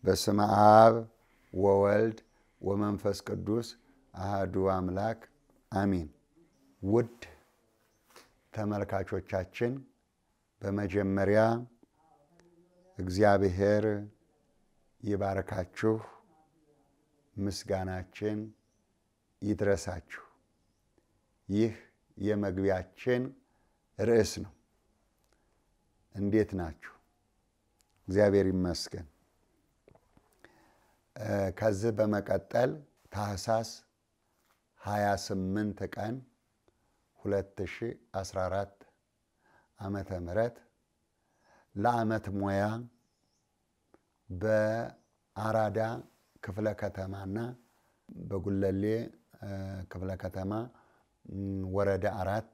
በስመ አብ ወወልድ ወመንፈስ ቅዱስ አህዱ አምላክ አሚን። ውድ ተመልካቾቻችን በመጀመሪያ እግዚአብሔር ይባርካችሁ፣ ምስጋናችን ይድረሳችሁ። ይህ የመግቢያችን ርዕስ ነው። እንዴት ናችሁ? እግዚአብሔር ይመስገን። ከዚህ በመቀጠል ታህሳስ 28 ቀን 2014 ዓመተ ምህረት ለዓመት ሙያ በአራዳ ክፍለ ከተማና በጉለሌ ክፍለ ከተማ ወረዳ አራት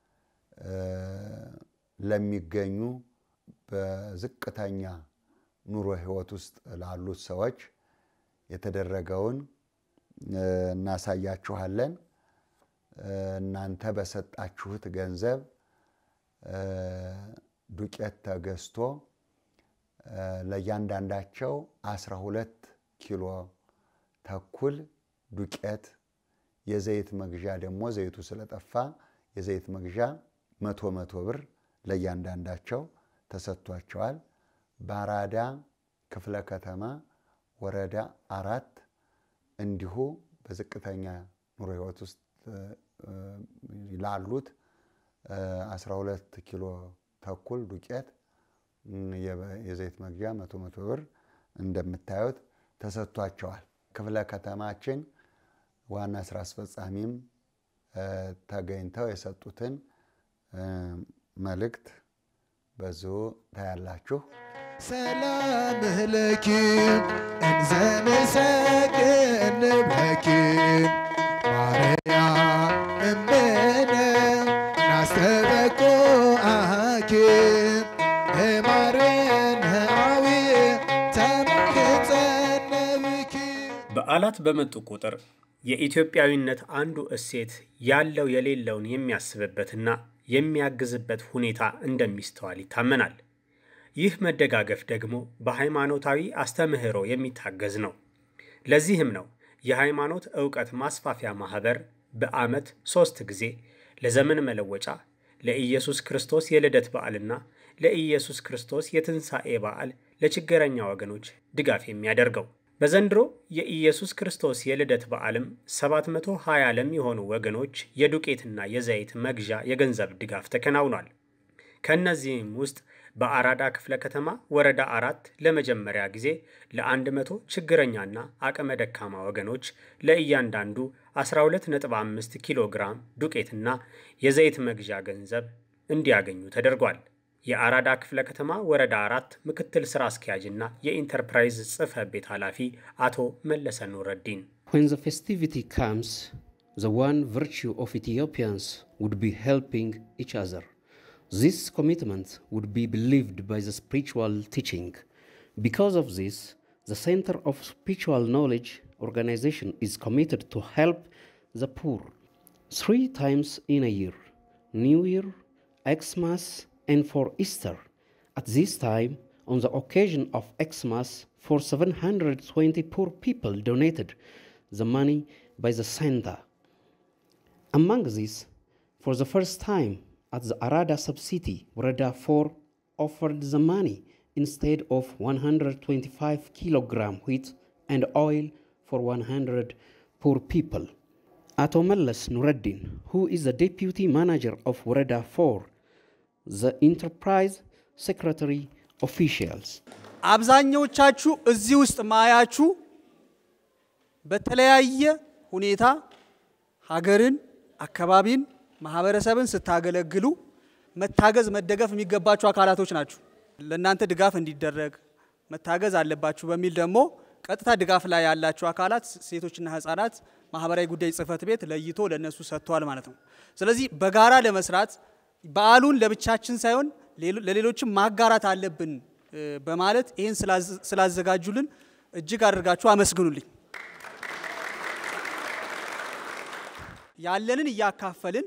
ለሚገኙ በዝቅተኛ ኑሮ ሕይወት ውስጥ ላሉት ሰዎች የተደረገውን እናሳያችኋለን። እናንተ በሰጣችሁት ገንዘብ ዱቄት ተገዝቶ ለእያንዳንዳቸው አስራ ሁለት ኪሎ ተኩል ዱቄት የዘይት መግዣ ደግሞ ዘይቱ ስለጠፋ የዘይት መግዣ መቶ መቶ ብር ለእያንዳንዳቸው ተሰጥቷቸዋል። በአራዳ ክፍለ ከተማ ወረዳ አራት እንዲሁ በዝቅተኛ ኑሮ ሕይወት ውስጥ ላሉት 12 ኪሎ ተኩል ዱቄት የዘይት መግዣ መቶ መቶ ብር እንደምታዩት ተሰጥቷቸዋል። ክፍለ ከተማችን ዋና ስራ አስፈጻሚም ተገኝተው የሰጡትን መልእክት በዚሁ ታያላችሁ። ሰላም ለኪ እንዘ ንሰግድ ንብለኪ ማርያም እምነ ናስተበቁአኪ ማርያም አዊ ተመክጸነብኪ በዓላት በመጡ ቁጥር የኢትዮጵያዊነት አንዱ እሴት ያለው የሌለውን የሚያስብበትና የሚያግዝበት ሁኔታ እንደሚስተዋል ይታመናል። ይህ መደጋገፍ ደግሞ በሃይማኖታዊ አስተምህሮ የሚታገዝ ነው። ለዚህም ነው የሃይማኖት ዕውቀት ማስፋፊያ ማኅበር በዓመት ሦስት ጊዜ ለዘመን መለወጫ፣ ለኢየሱስ ክርስቶስ የልደት በዓልና ለኢየሱስ ክርስቶስ የትንሣኤ በዓል ለችግረኛ ወገኖች ድጋፍ የሚያደርገው። በዘንድሮ የኢየሱስ ክርስቶስ የልደት በዓልም 720 ለሚሆኑ ወገኖች የዱቄትና የዘይት መግዣ የገንዘብ ድጋፍ ተከናውኗል። ከእነዚህም ውስጥ በአራዳ ክፍለ ከተማ ወረዳ አራት ለመጀመሪያ ጊዜ ለ100 ችግረኛና አቅመ ደካማ ወገኖች ለእያንዳንዱ 12.5 ኪሎ ግራም ዱቄትና የዘይት መግዣ ገንዘብ እንዲያገኙ ተደርጓል። የአራዳ ክፍለ ከተማ ወረዳ አራት ምክትል ስራ አስኪያጅና የኢንተርፕራይዝ ጽሕፈት ቤት ኃላፊ አቶ መለሰ ኑረዲን When the festivity comes, the one virtue of Ethiopians would be helping each other. This commitment would be believed by the spiritual teaching. Because of this, the Center of Spiritual Knowledge organization is committed to help the poor three times in a year New Year, Xmas, and for Easter. At this time, on the occasion of Xmas, for 720 poor people donated the money by the center. Among these, for the first time, at the Arada subcity, Warada 4 offered the money instead of 125 kilogram wheat and oil for 100 poor people. Ato Mellas Nureddin, who is the deputy manager of Warada 4, the enterprise secretary officials. አብዛኛዎቻችሁ እዚህ ውስጥ ማያችሁ በተለያየ ሁኔታ ሀገርን፣ አካባቢን፣ ማህበረሰብን ስታገለግሉ መታገዝ፣ መደገፍ የሚገባችሁ አካላቶች ናችሁ። ለእናንተ ድጋፍ እንዲደረግ መታገዝ አለባችሁ በሚል ደግሞ ቀጥታ ድጋፍ ላይ ያላችሁ አካላት ሴቶችና ህጻናት ማህበራዊ ጉዳይ ጽህፈት ቤት ለይቶ ለእነሱ ሰጥቷል ማለት ነው። ስለዚህ በጋራ ለመስራት በዓሉን ለብቻችን ሳይሆን ለሌሎችም ማጋራት አለብን በማለት ይህን ስላዘጋጁልን እጅግ አድርጋችሁ አመስግኑልኝ። ያለንን እያካፈልን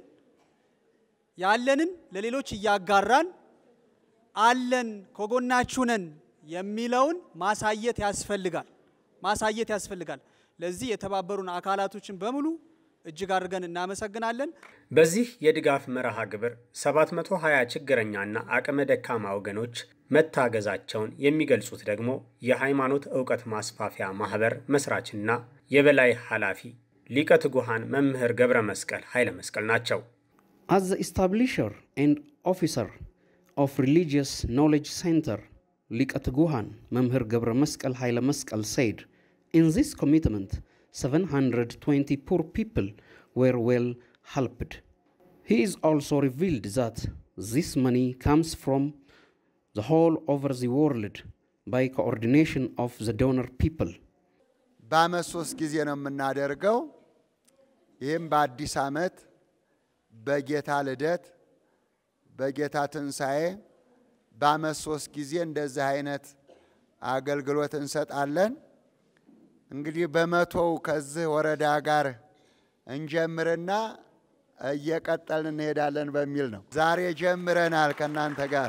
ያለንን ለሌሎች እያጋራን አለን ከጎናችሁ ነን የሚለውን ማሳየት ያስፈልጋል ማሳየት ያስፈልጋል። ለዚህ የተባበሩን አካላቶችን በሙሉ እጅግ አድርገን እናመሰግናለን። በዚህ የድጋፍ መርሃ ግብር 720 ችግረኛና አቅመ ደካማ ወገኖች መታገዛቸውን የሚገልጹት ደግሞ የሃይማኖት ዕውቀት ማስፋፊያ ማህበር መስራችና የበላይ ኃላፊ ሊቀ ትጉሃን መምህር ገብረ መስቀል ኃይለ መስቀል ናቸው። As the establisher and officer of Religious Knowledge Center, Likat Guhan, Memher Gabra Maskal Haile Maskal said, in this commitment, 720 poor people were well helped. He is also revealed that this money comes from the whole over the world by coordination of the donor people. በአመት ሶስት ጊዜ ነው የምናደርገው። ይህም በአዲስ ዓመት፣ በጌታ ልደት፣ በጌታ ትንሣኤ በአመት ሶስት ጊዜ እንደዚህ አይነት አገልግሎት እንሰጣለን። እንግዲህ በመቶው ከዚህ ወረዳ ጋር እንጀምርና እየቀጠልን እንሄዳለን በሚል ነው። ዛሬ ጀምረናል ከእናንተ ጋር።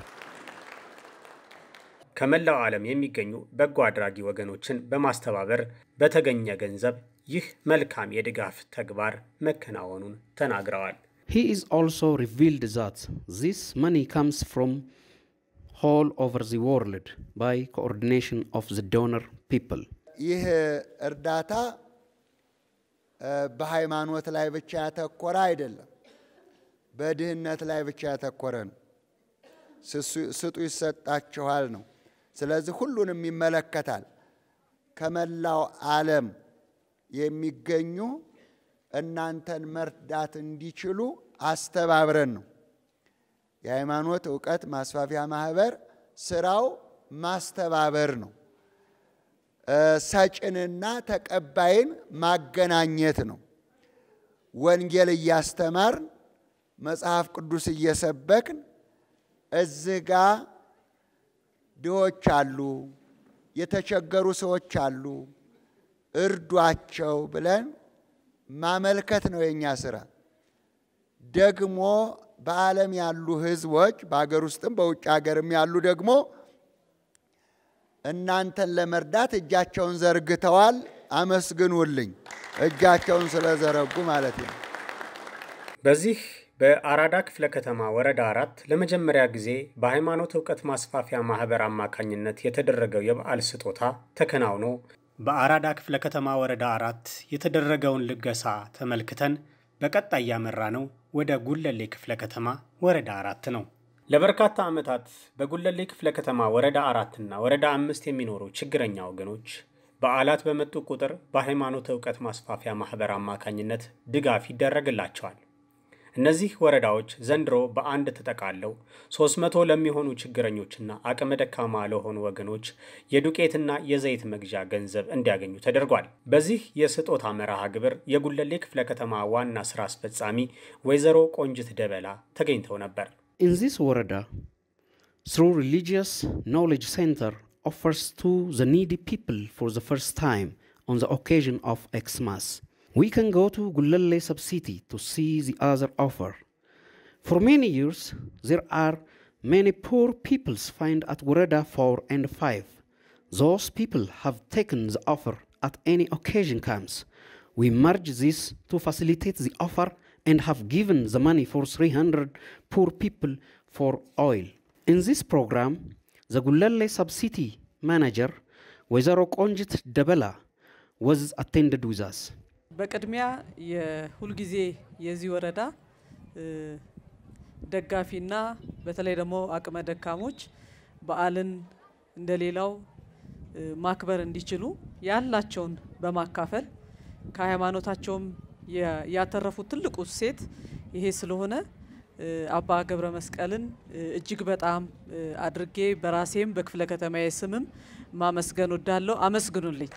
ከመላው ዓለም የሚገኙ በጎ አድራጊ ወገኖችን በማስተባበር በተገኘ ገንዘብ ይህ መልካም የድጋፍ ተግባር መከናወኑን ተናግረዋል። He is also revealed that this money comes from all over the world by coordination of the donor people. ይህ እርዳታ እ፣ በሃይማኖት ላይ ብቻ ያተኮረ አይደለም፣ በድህነት ላይ ብቻ ያተኮረ ነው። ስሱ- ስጡ ይሰጣችኋል ነው። ስለዚህ ሁሉንም ይመለከታል። ከመላው ዓለም የሚገኙ እናንተን መርዳት እንዲችሉ አስተባብረን ነው። የሃይማኖት እውቀት ማስፋፊያ ማህበር ስራው ማስተባበር ነው። እ፣ ሰጭንና ተቀባይን ማገናኘት ነው። ወንጌል እያስተማርን መጽሐፍ ቅዱስ እየሰበክን እዚህ ጋ ድሆች አሉ፣ የተቸገሩ ሰዎች አሉ፣ እርዷቸው ብለን ማመልከት ነው የእኛ ስራ። ደግሞ በዓለም ያሉ ህዝቦች በሀገር ውስጥም በውጭ ሀገርም ያሉ ደግሞ እናንተን ለመርዳት እጃቸውን ዘርግተዋል። አመስግኑልኝ፣ እጃቸውን ስለዘረጉ ማለት ነው። በዚህ በአራዳ ክፍለ ከተማ ወረዳ አራት ለመጀመሪያ ጊዜ በሃይማኖት እውቀት ማስፋፊያ ማህበር አማካኝነት የተደረገው የበዓል ስጦታ ተከናውኖ በአራዳ ክፍለ ከተማ ወረዳ አራት የተደረገውን ልገሳ ተመልክተን በቀጣይ ያመራ ነው ወደ ጉለሌ ክፍለ ከተማ ወረዳ አራት ነው። ለበርካታ ዓመታት በጉለሌ ክፍለ ከተማ ወረዳ አራትና ወረዳ አምስት የሚኖሩ ችግረኛ ወገኖች በዓላት በመጡ ቁጥር በሃይማኖት እውቀት ማስፋፊያ ማህበር አማካኝነት ድጋፍ ይደረግላቸዋል። እነዚህ ወረዳዎች ዘንድሮ በአንድ ተጠቃለው 300 ለሚሆኑ ችግረኞችና አቅመ ደካማ ለሆኑ ወገኖች የዱቄትና የዘይት መግዣ ገንዘብ እንዲያገኙ ተደርጓል። በዚህ የስጦታ መርሃ ግብር የጉለሌ ክፍለ ከተማ ዋና ስራ አስፈጻሚ ወይዘሮ ቆንጅት ደበላ ተገኝተው ነበር። In this Warada, through Religious Knowledge Center offers to the needy people for the first time on the occasion of Xmas. We can go to Gulalle subcity to see the other offer. For many years, there are many poor peoples find at Warada 4 and 5. Those people have taken the offer at any occasion comes. We merge this to facilitate the offer and have given the money for 300 poor people for oil. In this program, the Gulalle subcity manager, Wezaro Konjit Debela, was attended with us. በቅድሚያ የሁልጊዜ የዚህ ወረዳ እ፣ ደጋፊና በተለይ ደግሞ አቅመ ደካሞች በዓልን እንደሌላው እ፣ ማክበር እንዲችሉ ያላቸውን በማካፈል ከሃይማኖታቸውም ያ- ያተረፉት ትልቁ እሴት ይሄ ስለሆነ እ፣ አባ ገብረ መስቀልን እ፣ እጅግ በጣም እ፣ አድርጌ በራሴም በክፍለ ከተማዬ ስምም ማመስገን ወዳለሁ። አመስግኑልኝ።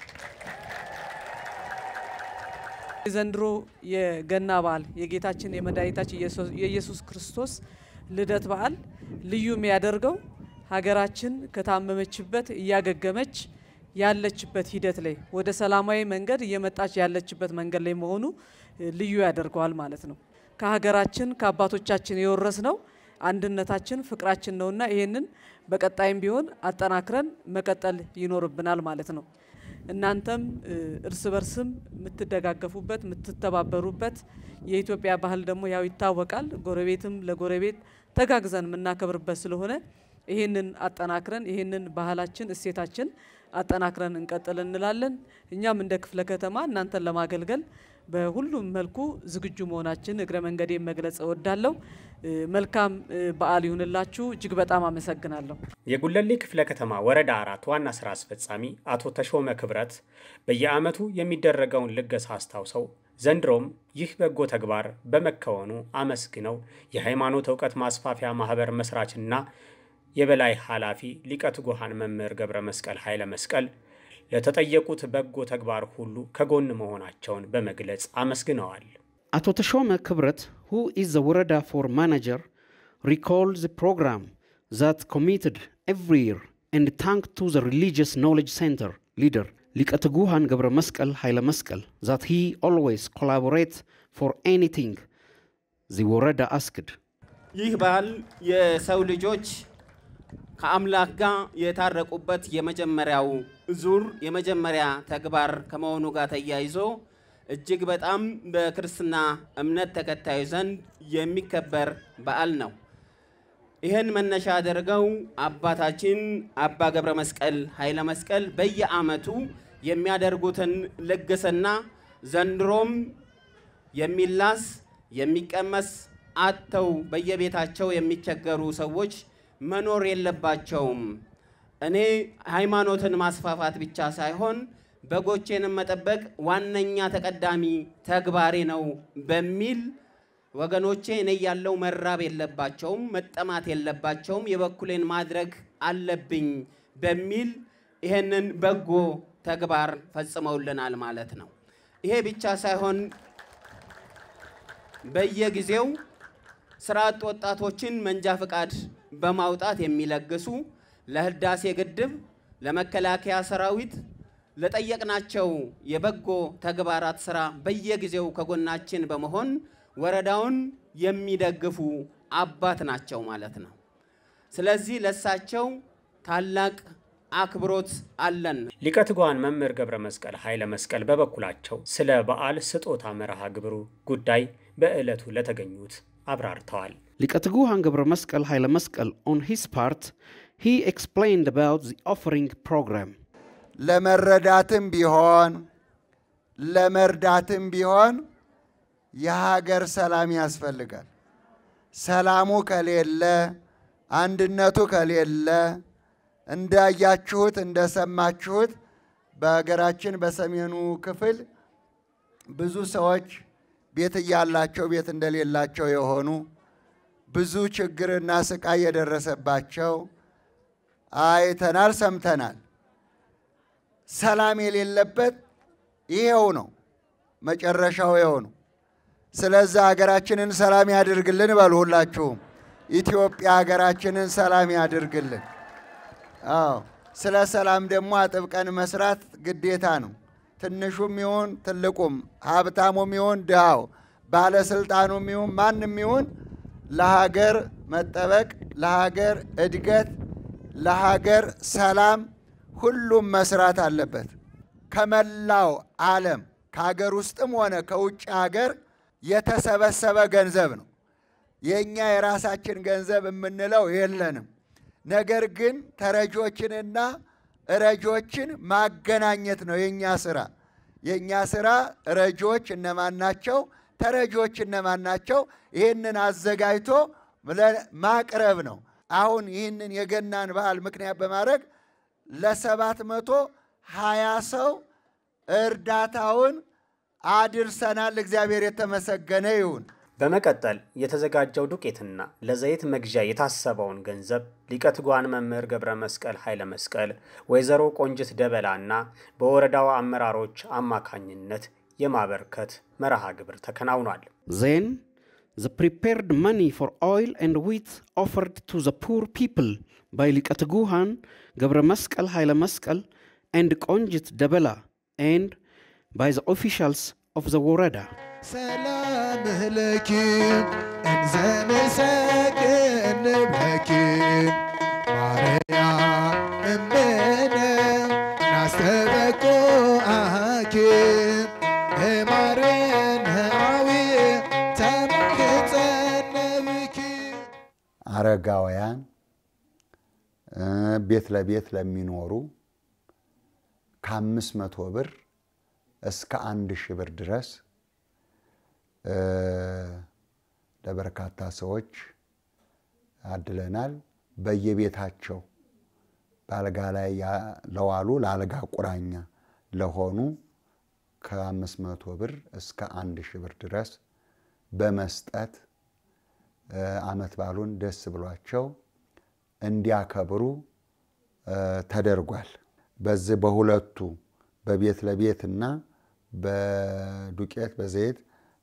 የዘንድሮ የገና በዓል የጌታችን የመድኃኒታችን ኢየሱስ- የኢየሱስ ክርስቶስ ልደት በዓል ልዩ የሚያደርገው ሀገራችን ከታመመችበት እያገገመች ያለችበት ሂደት ላይ ወደ ሰላማዊ መንገድ እየመጣች ያለችበት መንገድ ላይ መሆኑ እ፣ ልዩ ያደርገዋል ማለት ነው። ከሀገራችን ከአባቶቻችን የወረስነው አንድነታችን ፍቅራችን ነውና ይሄንን በቀጣይም ቢሆን አጠናክረን መቀጠል ይኖርብናል ማለት ነው። እናንተም እ፣ እርስ በርስም የምትደጋገፉበት የምትተባበሩበት የኢትዮጵያ ባህል ደግሞ ያው ይታወቃል። ጎረቤትም ለጎረቤት ተጋግዘን የምናከብርበት ስለሆነ ይህንን አጠናክረን ይህንን ባህላችን እሴታችን አጠናክረን እንቀጥል እንላለን። እኛም እንደ ክፍለ ከተማ እናንተን ለማገልገል በሁሉም መልኩ ዝግጁ መሆናችን እግረ መንገዴን መግለጽ እወዳለሁ። እ፣ መልካም እ፣ በዓል ይሁንላችሁ። እጅግ በጣም አመሰግናለሁ። የጉለሌ ክፍለ ከተማ ወረዳ አራት ዋና ስራ አስፈጻሚ አቶ ተሾመ ክብረት በየዓመቱ የሚደረገውን ልገሳ አስታውሰው ዘንድሮም ይህ በጎ ተግባር በመከወኑ አመስግነው የሃይማኖት እውቀት ማስፋፊያ ማህበር መስራችና የበላይ ኃላፊ ሊቀ ትጉሃን መምህር ገብረ መስቀል ኃይለ መስቀል ለተጠየቁት በጎ ተግባር ሁሉ ከጎን መሆናቸውን በመግለጽ አመስግነዋል። አቶ ተሾመ ክብረት who is the Warada for manager recalled the program that committed every year and thanked to the religious knowledge center leader Likataguhan Gabra Maskal Haila Maskal that he always collaborates for anything the Warada asked. ይህ በዓል የሰው ልጆች ከአምላክ ጋር የታረቁበት የመጀመሪያው ዙር የመጀመሪያ ተግባር ከመሆኑ ጋር ተያይዞ እጅግ በጣም በክርስትና እምነት ተከታዩ ዘንድ የሚከበር በዓል ነው። ይህን መነሻ አድርገው አባታችን አባ ገብረ መስቀል ኃይለ መስቀል በየዓመቱ የሚያደርጉትን ልግስና ዘንድሮም የሚላስ የሚቀመስ አጥተው በየቤታቸው የሚቸገሩ ሰዎች መኖር የለባቸውም። እኔ ሃይማኖትን ማስፋፋት ብቻ ሳይሆን በጎቼንም መጠበቅ ዋነኛ ተቀዳሚ ተግባሬ ነው በሚል ወገኖቼ እኔ ያለው መራብ የለባቸውም፣ መጠማት የለባቸውም፣ የበኩሌን ማድረግ አለብኝ በሚል ይሄንን በጎ ተግባር ፈጽመውልናል ማለት ነው። ይሄ ብቻ ሳይሆን በየጊዜው ስራ አጥ ወጣቶችን መንጃ ፍቃድ በማውጣት የሚለግሱ ለህዳሴ ግድብ፣ ለመከላከያ ሰራዊት ለጠየቅናቸው የበጎ ተግባራት ስራ በየጊዜው ከጎናችን በመሆን ወረዳውን የሚደግፉ አባት ናቸው ማለት ነው። ስለዚህ ለሳቸው ታላቅ አክብሮት አለን። ሊቀ ትጉሃን መምህር ገብረ መስቀል ኃይለ መስቀል በበኩላቸው ስለ በዓል ስጦታ መርሃ ግብሩ ጉዳይ በዕለቱ ለተገኙት አብራርተዋል። Likataguhan Gabra Maskal Haila Maskal, on his part, he explained about the offering program. ለመረዳትም ቢሆን ለመርዳትም ቢሆን የሀገር ሰላም ያስፈልጋል። ሰላሙ ከሌለ፣ አንድነቱ ከሌለ እንዳያችሁት እንደሰማችሁት በሀገራችን በሰሜኑ ክፍል ብዙ ሰዎች ቤት እያላቸው ቤት እንደሌላቸው የሆኑ ብዙ ችግርና ስቃይ የደረሰባቸው አይተናል፣ ሰምተናል። ሰላም የሌለበት ይሄው ነው፣ መጨረሻው ይኸው ነው። ስለዛ ሀገራችንን ሰላም ያድርግልን በሉ ሁላችሁም። ኢትዮጵያ ሀገራችንን ሰላም ያድርግልን። አዎ፣ ስለ ሰላም ደግሞ አጥብቀን መስራት ግዴታ ነው። ትንሹም ይሁን ትልቁም፣ ሀብታሙም ይሁን ድሃው፣ ባለስልጣኑም ይሁን ማንም ይሁን ለሀገር መጠበቅ፣ ለሀገር እድገት፣ ለሀገር ሰላም ሁሉም መስራት አለበት። ከመላው ዓለም ከሀገር ውስጥም ሆነ ከውጭ ሀገር የተሰበሰበ ገንዘብ ነው። የእኛ የራሳችን ገንዘብ የምንለው የለንም። ነገር ግን ተረጆችንና ረጆችን ማገናኘት ነው የእኛ ስራ። የእኛ ስራ ረጆች እነማን ናቸው? ተረጆች እነማን ናቸው? ይህንን አዘጋጅቶ ማቅረብ ነው። አሁን ይህንን የገናን በዓል ምክንያት በማድረግ ለሰባት መቶ ሀያ ሰው እርዳታውን አድርሰናል። እግዚአብሔር የተመሰገነ ይሁን። በመቀጠል የተዘጋጀው ዱቄትና ለዘይት መግዣ የታሰበውን ገንዘብ ሊቀ ትጉሃን መምህር ገብረ መስቀል ኃይለ መስቀል፣ ወይዘሮ ቆንጅት ደበላና በወረዳው አመራሮች አማካኝነት የማበርከት መርሃ ግብር ተከናውኗል። Then, the prepared money for oil and wheat offered to the poor people by Likataguhan, Gabra Maskal Haila Maskal, and Konjit Dabela, and by the officials of the Warada. ሰላም ለኪ እንዘ ንሰግድ አረጋውያን ቤት ለቤት ለሚኖሩ ከአምስት መቶ ብር እስከ አንድ ሺህ ብር ድረስ ለበርካታ ሰዎች አድለናል። በየቤታቸው በአልጋ ላይ ለዋሉ ለአልጋ ቁራኛ ለሆኑ ከአምስት መቶ ብር እስከ አንድ ሺህ ብር ድረስ በመስጠት ዓመት በዓሉን ደስ ብሏቸው እንዲያከብሩ ተደርጓል። በዚህ በሁለቱ በቤት ለቤት እና በዱቄት በዘይት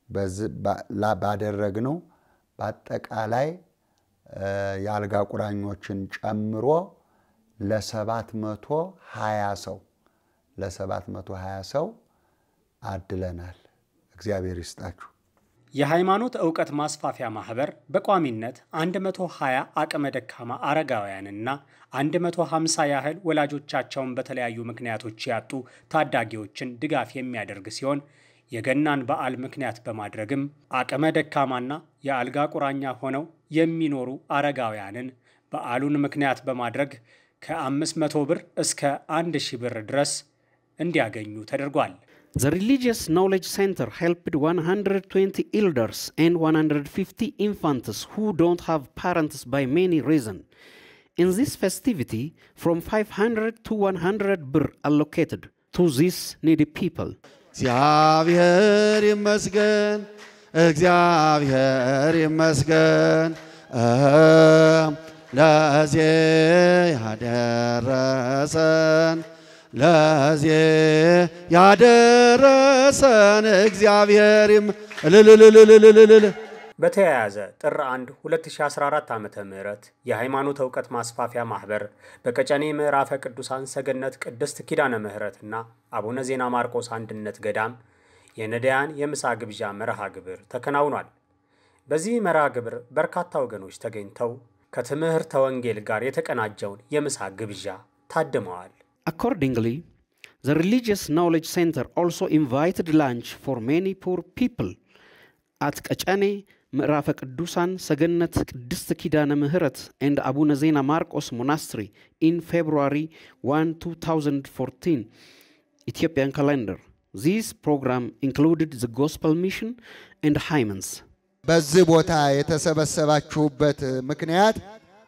ባደረግነው በአጠቃላይ የአልጋ ቁራኞችን ጨምሮ ለሰባት መቶ ሀያ ሰው ለሰባት መቶ ሀያ ሰው አድለናል። እግዚአብሔር ይስጣችሁ። የሃይማኖት ዕውቀት ማስፋፊያ ማህበር በቋሚነት 120 አቅመ ደካማ አረጋውያንና 150 ያህል ወላጆቻቸውን በተለያዩ ምክንያቶች ያጡ ታዳጊዎችን ድጋፍ የሚያደርግ ሲሆን የገናን በዓል ምክንያት በማድረግም አቅመ ደካማና የአልጋ ቁራኛ ሆነው የሚኖሩ አረጋውያንን በዓሉን ምክንያት በማድረግ ከ500 ብር እስከ 1000 ብር ድረስ እንዲያገኙ ተደርጓል። The Religious Knowledge Center helped 120 elders and 150 infants who don't have parents by many reasons. In this festivity, from 500 to 100 birr allocated to these needy people. እግዚአብሔር ይመስገን፣ እግዚአብሔር ይመስገን ለዚህ ያደረሰን ለዚህ ያደረሰን እግዚአብሔር እልልልልልልልል በተያያዘ ጥር 1 2014 ዓ ም የሃይማኖት እውቀት ማስፋፊያ ማህበር በቀጨኔ ምዕራፈ ቅዱሳን ሰገነት ቅድስት ኪዳነ ምሕረትና አቡነ ዜና ማርቆስ አንድነት ገዳም የነዳያን የምሳ ግብዣ መርሃ ግብር ተከናውኗል። በዚህ መርሃ ግብር በርካታ ወገኖች ተገኝተው ከትምህርተ ወንጌል ጋር የተቀናጀውን የምሳ ግብዣ ታድመዋል። Accordingly, the Religious Knowledge Center also invited lunch for many poor people at Kachane, ምዕራፈ ቅዱሳን ሰገነት ቅድስት ኪዳነ ምህረት and አቡነ ዜና ማርቆስ monastery in February 1, 2014 Ethiopian calendar. This program included the gospel mission and hymns. በዚህ ቦታ የተሰበሰባችሁበት ምክንያት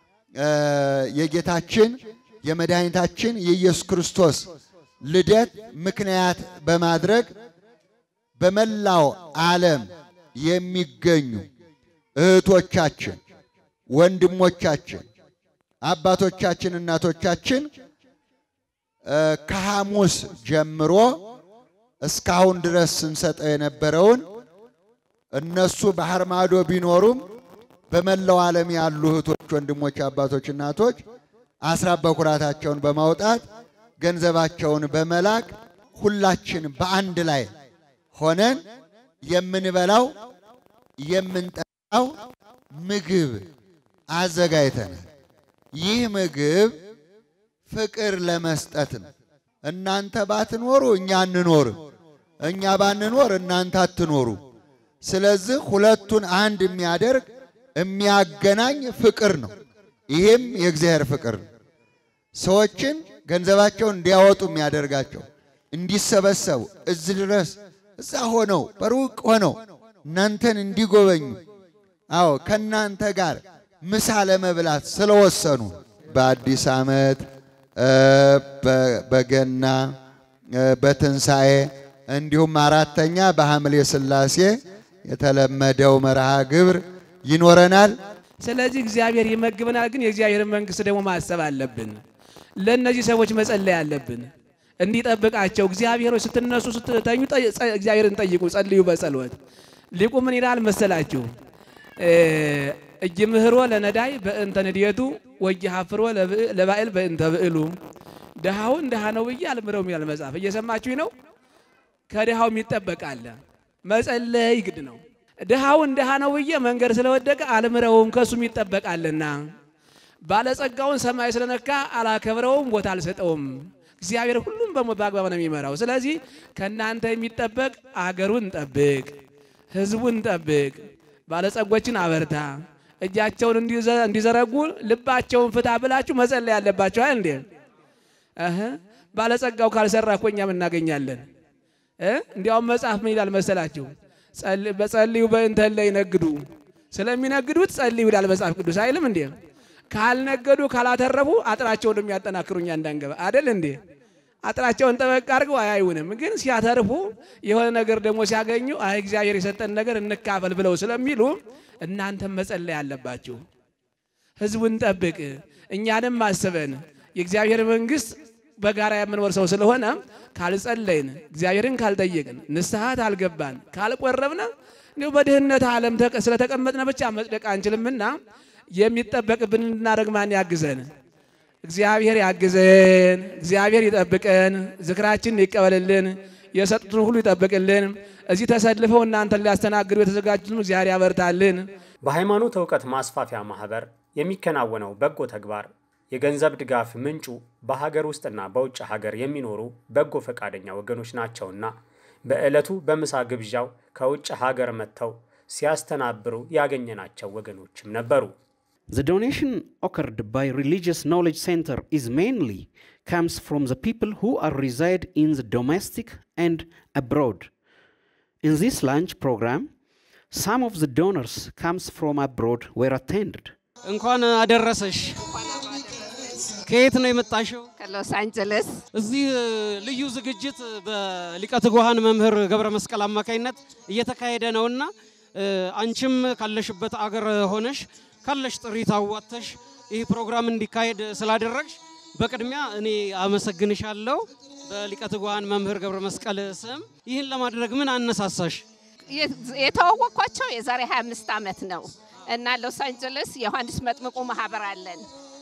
የጌታችን የመድኃኒታችን የኢየሱስ ክርስቶስ ልደት ምክንያት በማድረግ በመላው ዓለም የሚገኙ እህቶቻችን፣ ወንድሞቻችን፣ አባቶቻችን፣ እናቶቻችን ከሐሙስ ጀምሮ እስካሁን ድረስ ስንሰጠው የነበረውን እነሱ ባህር ማዶ ቢኖሩም በመላው ዓለም ያሉ እህቶች፣ ወንድሞች፣ አባቶች፣ እናቶች አስራት በኩራታቸውን በማውጣት ገንዘባቸውን በመላክ ሁላችን በአንድ ላይ ሆነን የምንበላው የምንጠጣው ምግብ አዘጋጅተናል። ይህ ምግብ ፍቅር ለመስጠት ነው። እናንተ ባትኖሩ እኛ አንኖርም፣ እኛ ባንኖር እናንተ አትኖሩ። ስለዚህ ሁለቱን አንድ የሚያደርግ የሚያገናኝ ፍቅር ነው። ይህም የእግዚአብሔር ፍቅር ነው። ሰዎችን ገንዘባቸውን እንዲያወጡ የሚያደርጋቸው እንዲሰበሰቡ እዚህ ድረስ እዛ ሆነው በሩቅ ሆነው እናንተን እንዲጎበኙ አዎ ከእናንተ ጋር ምሳ ለመብላት ስለወሰኑ በአዲስ ዓመት በገና በትንሣኤ እንዲሁም አራተኛ በሐምሌ ሥላሴ የተለመደው መርሃ ግብር ይኖረናል። ስለዚህ እግዚአብሔር ይመግበናል፣ ግን የእግዚአብሔርን መንግስት ደግሞ ማሰብ አለብን። ለእነዚህ ሰዎች መጸለይ አለብን እንዲጠብቃቸው። እግዚአብሔሮች ስትነሱ ስትተኙ እግዚአብሔርን ጠይቁ፣ ጸልዩ በጸሎት ሊቁ ምን ይላል መሰላችሁ? እይምህሮ ለነዳይ በእንተ ንድየቱ ወይሐፍሮ ለባዕል በእንተ ብዕሉ። ድሃውን ድሃ ነው ብዬ አልምረውም ይላል መጽሐፍ። እየሰማችሁ ነው። ከድሃው የሚጠበቃለ መጸለይ ግድ ነው። ድሃውን ድሃ ነው ብዬ መንገድ ስለወደቀ አልምረውም ከእሱም ይጠበቃልና። ባለጸጋውን ሰማይ ስለነካ አላከብረውም፣ ቦታ አልሰጠውም። እግዚአብሔር ሁሉም በአግባብ ነው የሚመራው። ስለዚህ ከእናንተ የሚጠበቅ አገሩን ጠብቅ፣ ህዝቡን ጠብቅ፣ ባለጸጎችን አበርታ፣ እጃቸውን እንዲዘ- እንዲዘረጉ ልባቸውን ፍታ ብላችሁ መጸለይ ያለባቸው አይደል እንዴ? እህ ባለጸጋው ካልሰራ እኮ እኛም እናገኛለን። እ እንዲያውም መጽሐፍ ምን ይላል መሰላችሁ? ጸል- በጸልዩ በእንተ እለ ይነግዱ፣ ስለሚነግዱት ጸልዩ ይላል መጽሐፍ ቅዱስ አይልም እንዴ? ካልነገዱ ካላተረፉ አጥራቸውን የሚያጠናክሩኛ እንዳንገባ አይደል እንዴ? አጥራቸውን ጠበቅ አድርገው አያዩንም። ግን ሲያተርፉ የሆነ ነገር ደግሞ ሲያገኙ አይ እግዚአብሔር የሰጠን ነገር እንካፈል ብለው ስለሚሉ እናንተም መጸለይ አለባችሁ። ህዝቡን ጠብቅ፣ እኛንም አስበን የእግዚአብሔር መንግስት በጋራ የምንወርሰው ስለሆነ ካልጸለይን፣ እግዚአብሔርን ካልጠየቅን፣ ንስሐት አልገባን፣ ካልቆረብን እንዲሁ በድህነት ዓለም ተቀ- ስለተቀመጥነ ብቻ መጽደቅ አንችልምና የሚጠበቅብን እንድናደርግ ማን ያግዘን? እግዚአብሔር ያግዘን። እግዚአብሔር ይጠብቀን። ዝክራችንን ይቀበልልን። የሰጡትን ሁሉ ይጠብቅልን። እዚህ ተሰልፈው እናንተን ሊያስተናግዱ የተዘጋጁትም እግዚአብሔር ያበርታልን። በሃይማኖት እውቀት ማስፋፊያ ማህበር የሚከናወነው በጎ ተግባር የገንዘብ ድጋፍ ምንጩ በሀገር ውስጥና በውጭ ሀገር የሚኖሩ በጎ ፈቃደኛ ወገኖች ናቸውና በዕለቱ በምሳ ግብዣው ከውጭ ሀገር መጥተው ሲያስተናብሩ ያገኘናቸው ወገኖችም ነበሩ። The donation occurred by Religious Knowledge Center is mainly comes from the people who are reside in the domestic and abroad. In this lunch program, some of the donors comes from abroad were attended. እንኳን አደረሰሽ። ከየት ነው የመጣሽው? ከሎስ አንጀለስ እዚህ እ, ልዩ ዝግጅት በሊቀ ትጉሃን መምህር ገብረ መስቀል አማካኝነት እየተካሄደ ነውና እ, አንቺም ካለሽበት አገር ሆነሽ ካለሽ ጥሪት አዋጥተሽ ይህ ፕሮግራም እንዲካሄድ ስላደረግሽ በቅድሚያ እኔ አመሰግንሻለሁ። በሊቀ ትጉሃን መምህር ገብረ መስቀል ስም ይህን ለማድረግ ምን አነሳሳሽ? የተዋወቅኳቸው የዛሬ 25 ዓመት ነው እና ሎስ አንጀለስ የዮሐንስ መጥምቁ ማህበር አለን።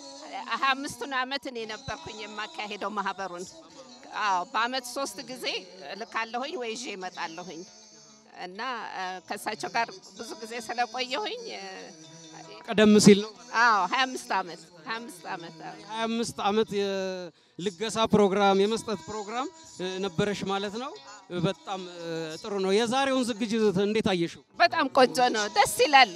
25ቱን ዓመት እኔ ነበርኩኝ የማካሄደው ማህበሩን። አዎ በአመት ሶስት ጊዜ እልካለሁኝ ወይ ይዤ እመጣለሁኝ እና እ፣ ከእሳቸው ጋር ብዙ ጊዜ ስለቆየሁኝ እ፣ ቀደም ሲል ነው አዎ 25 ዓመት 25 ዓመት አዎ። 25 ዓመት የልገሳ ፕሮግራም የመስጠት ፕሮግራም እ, ነበረሽ ማለት ነው። እ, በጣም እ, ጥሩ ነው። የዛሬውን ዝግጅት እንዴት አየሽው? በጣም ቆንጆ ነው። ደስ ይላል።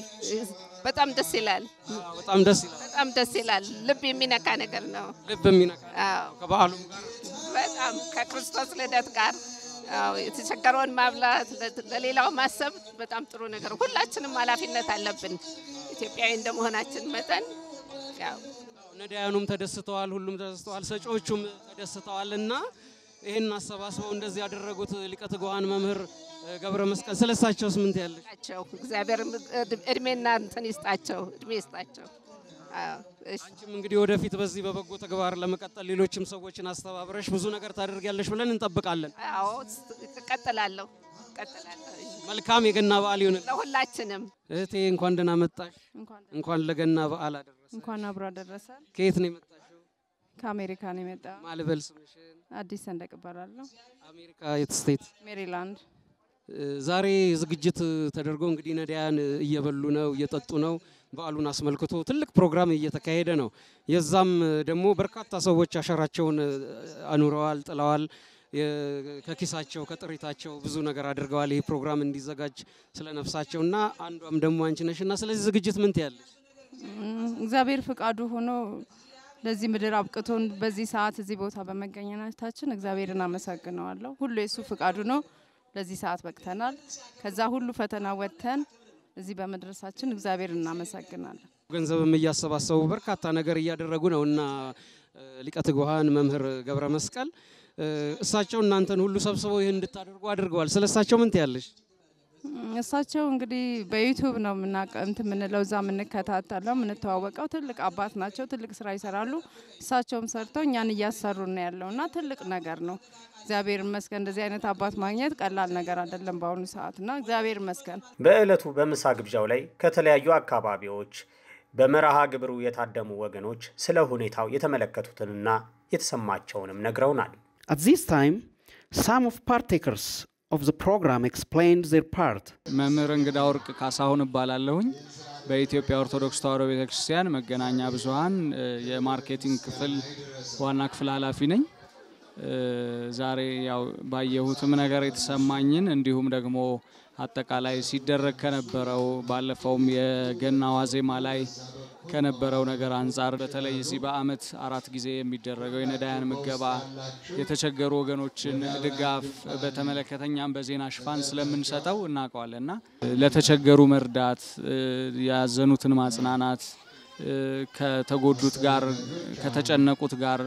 በጣም ደስ ይላል። በጣም ደስ ይላል። በጣም ደስ ይላል። ልብ የሚነካ ነገር ነው። ልብ የሚነካ አዎ ከበዓሉም ጋር በጣም ከክርስቶስ ልደት ጋር አዎ፣ የተቸገረውን ማብላት፣ ለ- ለሌላው ማሰብ በጣም ጥሩ ነገር። ሁላችንም ኃላፊነት አለብን ኢትዮጵያዊ እንደመሆናችን መጠን ያው ነዳያኑም ተደስተዋል፣ ሁሉም ተደስተዋል፣ ሰጪዎቹም ተደስተዋል እና ይህን አሰባስበው እንደዚህ ያደረጉት ሊቀ ትጉሃን መምህር እ, ገብረ መስቀል ስለሳቸውስ ምን ትያለሽ? ናቸው። እግዚአብሔር እድ- እድሜና እንትን ይስጣቸው፣ እድሜ ይስጣቸው። አዎ፣ እሺ። አንቺም እንግዲህ ወደፊት በዚህ በበጎ ተግባር ለመቀጠል ሌሎችም ሰዎችን አስተባብረሽ ብዙ ነገር ታደርጊያለሽ ብለን እንጠብቃለን። አዎ፣ ስ- እቀጥላለሁ እቀጥላለሁ። መልካም የገና በዓል ይሁንልን። ለሁላችንም እህቴ እንኳን ደህና መጣሽ። እንኳን እንኳን ለገና በዓል አደረሰ። እንኳን አብሮ አደረሰ። ከየት ነው የመጣሽው? ከአሜሪካ ነው የመጣ ማልበል ስምሽን? አዲስ ሰንደቅ እባላለሁ። አሜሪካ የት ስቴት? ሜሪላንድ። እ፣ ዛሬ ዝግጅት ተደርጎ እንግዲህ ነዳያን እየበሉ ነው እየጠጡ ነው። በዓሉን አስመልክቶ ትልቅ ፕሮግራም እየተካሄደ ነው። የዛም ደግሞ በርካታ ሰዎች አሻራቸውን እ፣ አኑረዋል፣ ጥለዋል። የ- ከኪሳቸው ከጥሪታቸው ብዙ ነገር አድርገዋል። ይህ ፕሮግራም እንዲዘጋጅ ስለ ነፍሳቸው እና አንዷም ደግሞ አንቺ ነሽ እና ስለዚህ ዝግጅት ምን ትያለሽ? እም፣ እግዚአብሔር ፍቃዱ ሆኖ ለዚህ ምድር አብቅቶን በዚህ ሰዓት እዚህ ቦታ በመገኘታችን እግዚአብሔርን አመሰግነዋለሁ። ሁሉ የእሱ ፍቃዱ ነው። ለዚህ ሰዓት በቅተናል። ከዛ ሁሉ ፈተና ወጥተን እዚህ በመድረሳችን እግዚአብሔር እናመሰግናለን። ገንዘብም እያሰባሰቡ በርካታ ነገር እያደረጉ ነው እና እ፣ ሊቀ ትጉሃን መምህር ገብረ መስቀል እ፣ እሳቸው እናንተን ሁሉ ሰብስበው ይህን እንድታደርጉ አድርገዋል። ስለ እሳቸው ምን ትያለሽ? እም፣ እሳቸው እንግዲህ በዩቱብ ነው የምናቀ እንትን የምንለው እዛ የምንከታተለው የምንተዋወቀው። ትልቅ አባት ናቸው። ትልቅ ስራ ይሰራሉ። እሳቸውም ሰርተው እኛን እያሰሩ ነው ያለው እና ትልቅ ነገር ነው። እግዚአብሔር ይመስገን። እንደዚህ አይነት አባት ማግኘት ቀላል ነገር አይደለም በአሁኑ ሰዓት እና እግዚአብሔር ይመስገን። በዕለቱ በምሳ ግብዣው ላይ ከተለያዩ አካባቢዎች በመርሃ ግብሩ የታደሙ ወገኖች ስለ ሁኔታው የተመለከቱትንና የተሰማቸውንም ነግረውናል። At this time, some of partakers of the program explained their part. መምህር እንግዳ ወርቅ ካሳሁን እባላለሁኝ። በኢትዮጵያ ኦርቶዶክስ ተዋሕዶ ቤተክርስቲያን መገናኛ ብዙኃን እ፣ የማርኬቲንግ ክፍል ዋና ክፍል ኃላፊ ነኝ። እ፣ ዛሬ ያው ባየሁትም ነገር የተሰማኝን እንዲሁም ደግሞ አጠቃላይ ሲደረግ ከነበረው ባለፈውም የገና ዋዜማ ላይ ከነበረው ነገር አንጻር በተለይ እዚህ በዓመት አራት ጊዜ የሚደረገው የነዳያን ምገባ የተቸገሩ ወገኖችን ድጋፍ በተመለከተ እኛም በዜና ሽፋን ስለምንሰጠው እናውቀዋለን እና ለተቸገሩ መርዳት፣ ያዘኑትን ማጽናናት ከተጎዱት ጋር ከተጨነቁት ጋር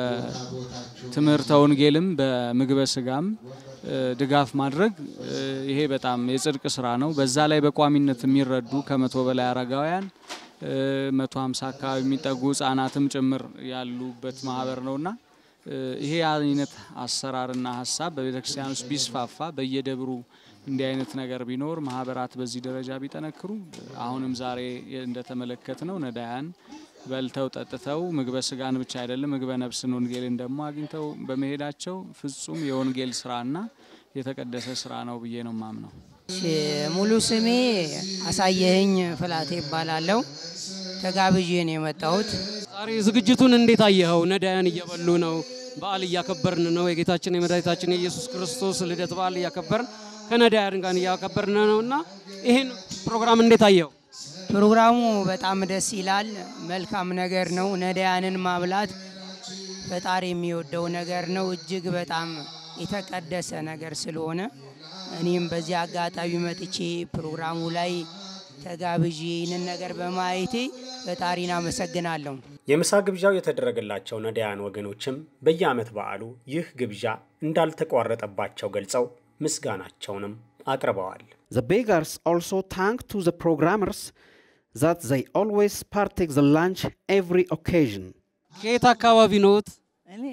በትምህርተ ወንጌልም በምግበ ስጋም ድጋፍ ማድረግ ይሄ በጣም የጽድቅ ስራ ነው። በዛ ላይ በቋሚነት የሚረዱ ከመቶ በላይ አረጋውያን መቶ ሀምሳ አካባቢ የሚጠጉ ህጻናትም ጭምር ያሉበት ማህበር ነውና ይሄ አይነት አሰራርና ሀሳብ በቤተ ክርስቲያን ውስጥ ቢስፋፋ በየደብሩ እንዲህ አይነት ነገር ቢኖር ማህበራት በዚህ ደረጃ ቢጠነክሩ አሁንም ዛሬ እንደተመለከት ነው ነዳያን በልተው ጠጥተው ምግበ ስጋን ብቻ አይደለም ምግበ ነፍስን ወንጌልን ደግሞ አግኝተው በመሄዳቸው ፍጹም የወንጌል ስራና የተቀደሰ ስራ ነው ብዬ ነው ማምነው። ሙሉ ስሜ አሳየህኝ ፍላቴ ይባላለሁ። ተጋብዤ ነው የመጣሁት። ዛሬ ዝግጅቱን እንዴት አየኸው? ነዳያን እየበሉ ነው። በዓል እያከበርን ነው። የጌታችን የመድኃኒታችን የኢየሱስ ክርስቶስ ልደት በዓል እያከበርን ከነዳያን ጋር እያከበርን ነው እና ይህን ፕሮግራም እንዴት አየኸው? ፕሮግራሙ በጣም ደስ ይላል። መልካም ነገር ነው። ነዳያንን ማብላት ፈጣሪ የሚወደው ነገር ነው። እጅግ በጣም የተቀደሰ ነገር ስለሆነ እኔም በዚህ አጋጣሚ መጥቼ ፕሮግራሙ ላይ ተጋብዤ ይህንን ነገር በማየቴ ፈጣሪን አመሰግናለሁ። የምሳ ግብዣው የተደረገላቸው ነዳያን ወገኖችም በየዓመት በዓሉ ይህ ግብዣ እንዳልተቋረጠባቸው ገልጸው ምስጋናቸውንም አቅርበዋል። The beggars also thanked to the programmers that they always partake the lunch every occasion. ከየት አካባቢ ነዎት? እኔ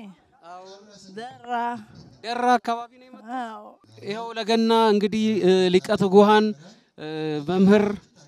ደራ ደራ አካባቢ ነው የመጣው። ይኸው ለገና እንግዲህ ሊቀ ትጉሃን መምህር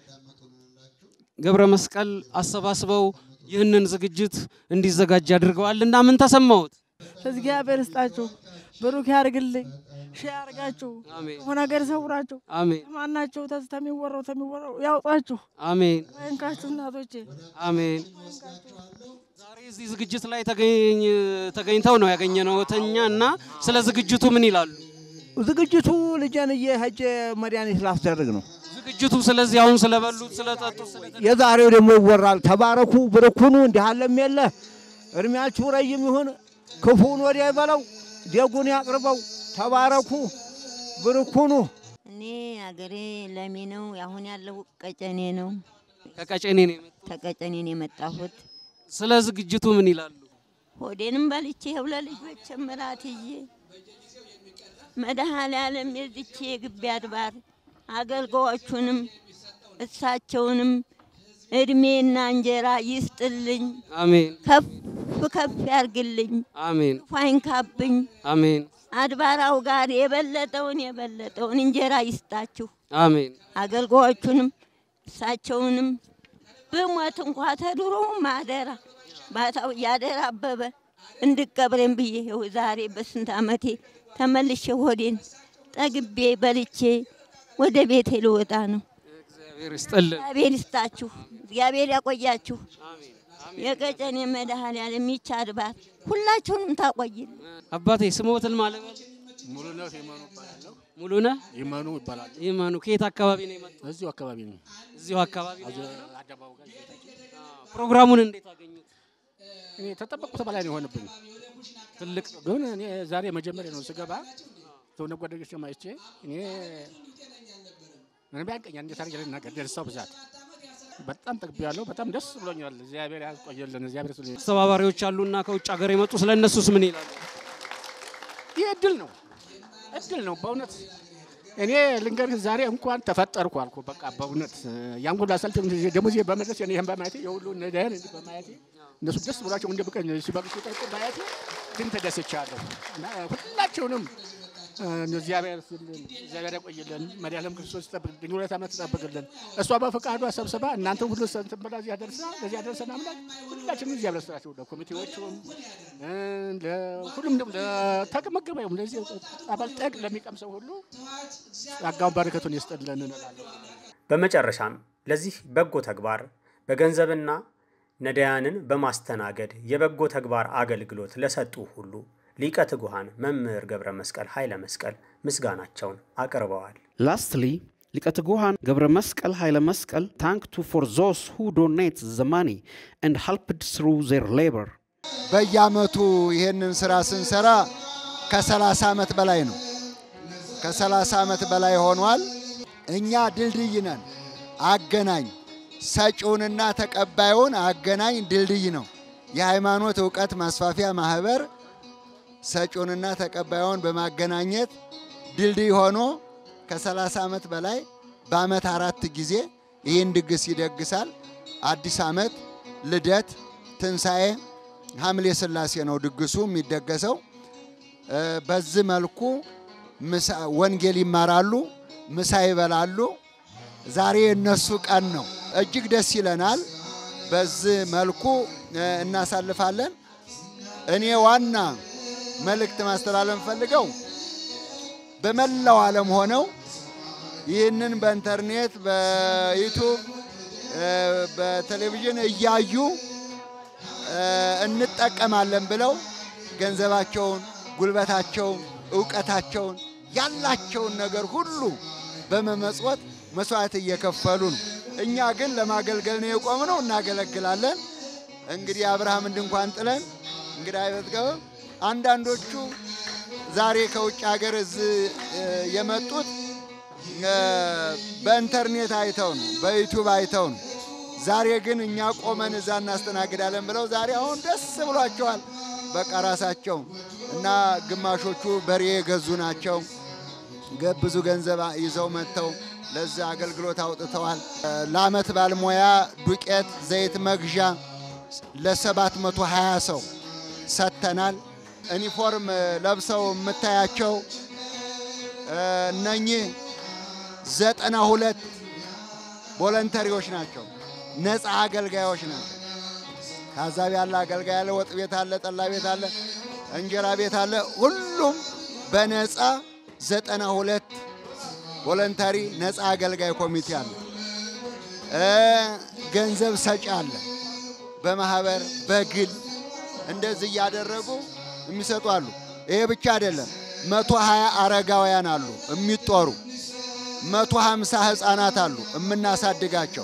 ገብረ መስቀል አሰባስበው ይህንን ዝግጅት እንዲዘጋጅ አድርገዋል እና ምን ተሰማዎት? እግዚአብሔር ይስጣችሁ፣ ብሩክ ያርግልኝ፣ ሺ ያርጋችሁ፣ ክፉ ነገር ይሰውራችሁ፣ አሜን ማናቸው ተሚወራው ተሚወራው ያውጣችሁ፣ አሜን ወይንካችሁ እናቶቼ አሜን። ዛሬ እዚህ ዝግጅት ላይ ተገኝ ተገኝተው ነው ያገኘነው ተኛ እና ስለ ዝግጅቱ ምን ይላሉ? ዝግጅቱ ልጄን እየሄጄ መድኃኒት ላስደርግ ነው ዝግጅቱ። ስለዚህ አሁን ስለበሉት ስለጠጡት ስለ የዛሬው ደግሞ ይወራል። ተባረኩ፣ ብርኩኑ፣ እንዲህ አለም የለ እድሜያችሁ ረጅም ይሁን፣ ክፉን ወዲያ ይበለው፣ ደጉን ያቅርበው። ተባረኩ፣ ብርኩኑ። እኔ አገሬ ለሚ ነው። አሁን ያለው ቀጨኔ ነው። ከቀጨኔ ነው የመጣሁት። ከቀጨኔ ነው የመጣሁት። ስለ ዝግጅቱ ምን ይላሉ? ሆዴንም በልቼ ይኸው ለልጆች ምራት ይዤ መድኃኔዓለም የዚች የግቢ አድባር አገልጋዮቹንም እሳቸውንም እድሜና እንጀራ ይስጥልኝ፣ አሜን ከፍ ከፍ ያርግልኝ፣ አሜን ክፉ አይንካብኝ። አሜን አድባራው ጋር የበለጠውን የበለጠውን እንጀራ ይስጣችሁ። አሜን አገልጋዮቹንም እሳቸውንም ብሞት እንኳ ተድሮ ማደራ ባታው እያደራ አበበ እንድቀብሬን ብዬ ይኸው ዛሬ በስንት ዓመቴ ተመልሼ ሆዴን ጠግቤ በልቼ ወደ ቤቴ ልወጣ ነው። እግዚአብሔር ይስጥልን። እግዚአብሔር ይስጣችሁ፣ እግዚአብሔር ያቆያችሁ። የቀጨኔ መድኃኔዓለም ይህች አድባር ሁላችሁንም ታቆይልን። አባቴ ስሞትን ማለት ሙሉነህ ይመኑ እባላለሁ። ሙሉነህ ይመኑ ይባላል። ይመኑ ከየት አካባቢ ነው የመጣው? እዚሁ አካባቢ ነው። እዚሁ አካባቢ ነው ያለው? አደባባዩ ጋር ቤታችን። ፕሮግራሙን እንዴት አገኙት? እኔ ተጠበቅኩት በላይ ነው የሆነብኝ። ትልቅ ግን እኔ ዛሬ መጀመሪያ ነው ስገባ ሰውነ ጓደኞች ማይቼ እኔ ምንም ያንቀኛል እንዴት አድርጌ ልናገር ደስታው ብዛት በጣም ጠግቤያለሁ። በጣም ደስ ብሎኛል። እግዚአብሔር ያቆየልን። እግዚአብሔር ስለ አስተባባሪዎች አሉና ከውጭ ሀገር የመጡ ስለ እነሱስ ምን ይላሉ? ይህ እድል ነው እድል ነው በእውነት እኔ ልንገርህ ዛሬ እንኳን ተፈጠርኩ አልኩ። በቃ በእውነት ያን ሁሉ አሰልፍ ደግሞ ዚህ በመድረስ እኔ ይህን በማየቴ የሁሉ ነዳያን እንዲህ በማየቴ እነሱ ደስ ብሏቸው እንደ ብቀኝ ሲበሉ ሲጠጡ ማየቴ ግን ተደስቻለሁ እና ሁላቸውንም እግዚአብሔር እግዚአብሔር ያቆይልን። መድኃኒዓለም ክርስቶስ ይጠብቅልን፣ ድንግል ዓመት ትጠብቅልን። እሷ በፈቃዷ ሰብስባ እናንተ ሁሉ እንትን ብላ እዚህ አደርሳ ለዚህ አደርሰን አምላክ ሁላችንም እዚህ ያበረስራቸው ለኮሚቴዎቹም ሁሉም ለተመገበውም ለዚህ አባል ጠቅ ለሚቀምሰው ሁሉ ጸጋውን በረከቱን ይስጥልን እንላለሁ። በመጨረሻም ለዚህ በጎ ተግባር በገንዘብና ነዳያንን በማስተናገድ የበጎ ተግባር አገልግሎት ለሰጡ ሁሉ ሊቀ ትጉሃን መምህር ገብረ መስቀል ኃይለ መስቀል ምስጋናቸውን አቅርበዋል። Lastly, Likatagohan Gabra Maskal Haile Maskal thanked to for those who donate the money and helped through their labor. በየአመቱ ይህንን ስራ ስንሰራ ከ30 ዓመት በላይ ነው። ከ30 ዓመት በላይ ሆኗል። እኛ ድልድይ ነን፣ አገናኝ ሰጪውንና ተቀባዩን አገናኝ ድልድይ ነው። የሃይማኖት እውቀት ማስፋፊያ ማህበር ሰጪውንና ተቀባዩን በማገናኘት ድልድይ ሆኖ ከ30 ዓመት በላይ በአመት አራት ጊዜ ይህን ድግስ ይደግሳል። አዲስ ዓመት፣ ልደት፣ ትንሣኤ፣ ሐምሌ ሥላሴ ነው ድግሱ የሚደገሰው። በዚህ መልኩ ወንጌል ይማራሉ፣ ምሳ ይበላሉ። ዛሬ የእነሱ ቀን ነው። እጅግ ደስ ይለናል። በዚህ መልኩ እናሳልፋለን። እኔ ዋና መልእክት ማስተላለፍ ፈልገው በመላው ዓለም ሆነው ይህንን በኢንተርኔት በዩቱብ በቴሌቪዥን እያዩ እንጠቀማለን ብለው ገንዘባቸውን፣ ጉልበታቸውን፣ እውቀታቸውን ያላቸውን ነገር ሁሉ በመመጽወት መስዋዕት እየከፈሉ ነው። እኛ ግን ለማገልገል ነው የቆምነው፣ እናገለግላለን። እንግዲህ አብርሃም ድንኳን ጥለን እንግዲህ አይበትገበም። አንዳንዶቹ ዛሬ ከውጭ ሀገር እዚህ የመጡት በኢንተርኔት አይተው ነው፣ በዩቱብ አይተው ነው። ዛሬ ግን እኛ ቆመን እዛ እናስተናግዳለን ብለው ዛሬ አሁን ደስ ብሏቸዋል። በቃ ራሳቸው እና ግማሾቹ በሬ የገዙ ናቸው። ብዙ ገንዘብ ይዘው መጥተው ለዚህ አገልግሎት አውጥተዋል። ለአመት ባልሞያ ዱቄት፣ ዘይት መግዣ ለሰባት መቶ ሀያ ሰው ሰጥተናል። ዩኒፎርም ለብሰው የምታያቸው እነኚህ ዘጠና ሁለት ቮለንተሪዎች ናቸው። ነፃ አገልጋዮች ናቸው። ታዛቢ ያለ አገልጋይ አለ፣ ወጥ ቤት አለ፣ ጠላ ቤት አለ፣ እንጀራ ቤት አለ። ሁሉም በነፃ ዘጠና ሁለት ቮለንታሪ ነፃ አገልጋይ ኮሚቴ አለ። ገንዘብ ሰጪ አለ። በማህበር በግል እንደዚህ እያደረጉ የሚሰጡ አሉ። ይሄ ብቻ አይደለም። መቶ ሀያ አረጋውያን አሉ የሚጦሩ መቶ ሀምሳ ህፃናት አሉ የምናሳድጋቸው።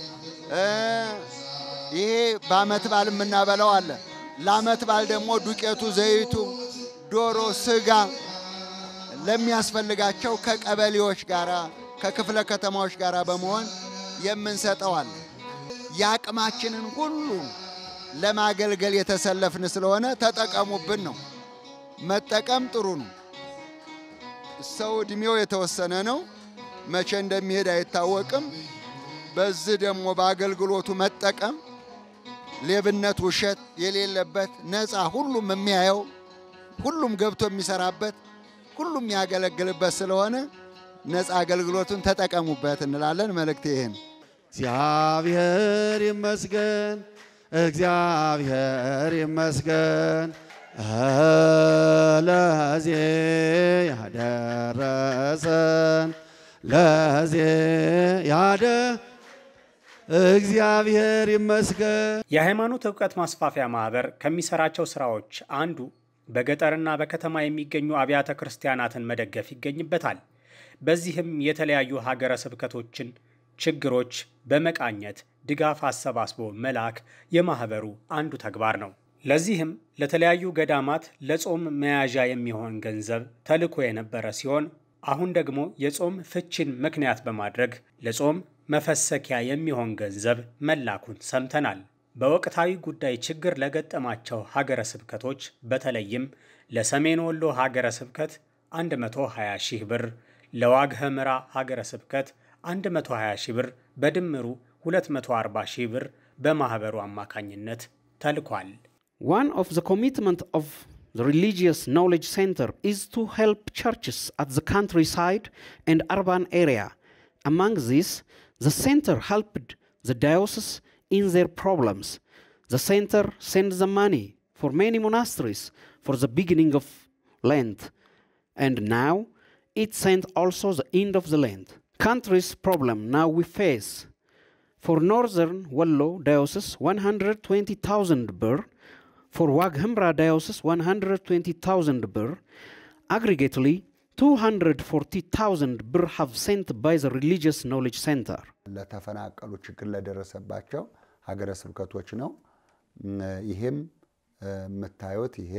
ይሄ በአመት በዓል የምናበላው አለ። ለአመት በዓል ደግሞ ዱቄቱ፣ ዘይቱ፣ ዶሮ፣ ስጋ ለሚያስፈልጋቸው ከቀበሌዎች ጋራ ከክፍለ ከተማዎች ጋር በመሆን የምንሰጠው አለ። የአቅማችንን ሁሉ ለማገልገል የተሰለፍን ስለሆነ ተጠቀሙብን ነው። መጠቀም ጥሩ ነው። ሰው እድሜው የተወሰነ ነው። መቼ እንደሚሄድ አይታወቅም። በዚህ ደግሞ በአገልግሎቱ መጠቀም ሌብነት፣ ውሸት የሌለበት ነፃ ሁሉም የሚያየው ሁሉም ገብቶ የሚሰራበት ሁሉም የሚያገለግልበት ስለሆነ ነፃ አገልግሎቱን ተጠቀሙበት እንላለን። መልእክት ይሄ ነው። እግዚአብሔር ይመስገን፣ እግዚአብሔር ይመስገን ለዚህ ያደረሰን ለዚህ ያደ እግዚአብሔር ይመስገን። የሃይማኖት እውቀት ማስፋፊያ ማህበር ከሚሰራቸው ስራዎች አንዱ በገጠርና በከተማ የሚገኙ አብያተ ክርስቲያናትን መደገፍ ይገኝበታል። በዚህም የተለያዩ ሀገረ ስብከቶችን ችግሮች በመቃኘት ድጋፍ አሰባስቦ መላክ የማህበሩ አንዱ ተግባር ነው። ለዚህም ለተለያዩ ገዳማት ለጾም መያዣ የሚሆን ገንዘብ ተልኮ የነበረ ሲሆን አሁን ደግሞ የጾም ፍቺን ምክንያት በማድረግ ለጾም መፈሰኪያ የሚሆን ገንዘብ መላኩን ሰምተናል። በወቅታዊ ጉዳይ ችግር ለገጠማቸው ሀገረ ስብከቶች በተለይም ለሰሜን ወሎ ሀገረ ስብከት 120 ሺህ ብር፣ ለዋግ ኽምራ ሀገረ ስብከት 120 ሺህ ብር በድምሩ 240 ሺህ ብር በማኅበሩ አማካኝነት ተልኳል። One of the commitment of the Religious Knowledge Center is to help churches at the countryside and urban area. Among these, the center helped the diocese in their problems. The center sent the money for many monasteries for the beginning of Lent, and now it sent also the end of the Lent. Country's problem now we face. For Northern Wallo Diocese, 120,000 birr. For Wag Himra Diocese, 120,000 birr. Aggregately, 240,000 birr have sent by the Religious Knowledge Center. ለተፈናቀሉ ችግር ለደረሰባቸው ሀገረ ስብከቶች ነው። ይሄም የምታዩት ይሄ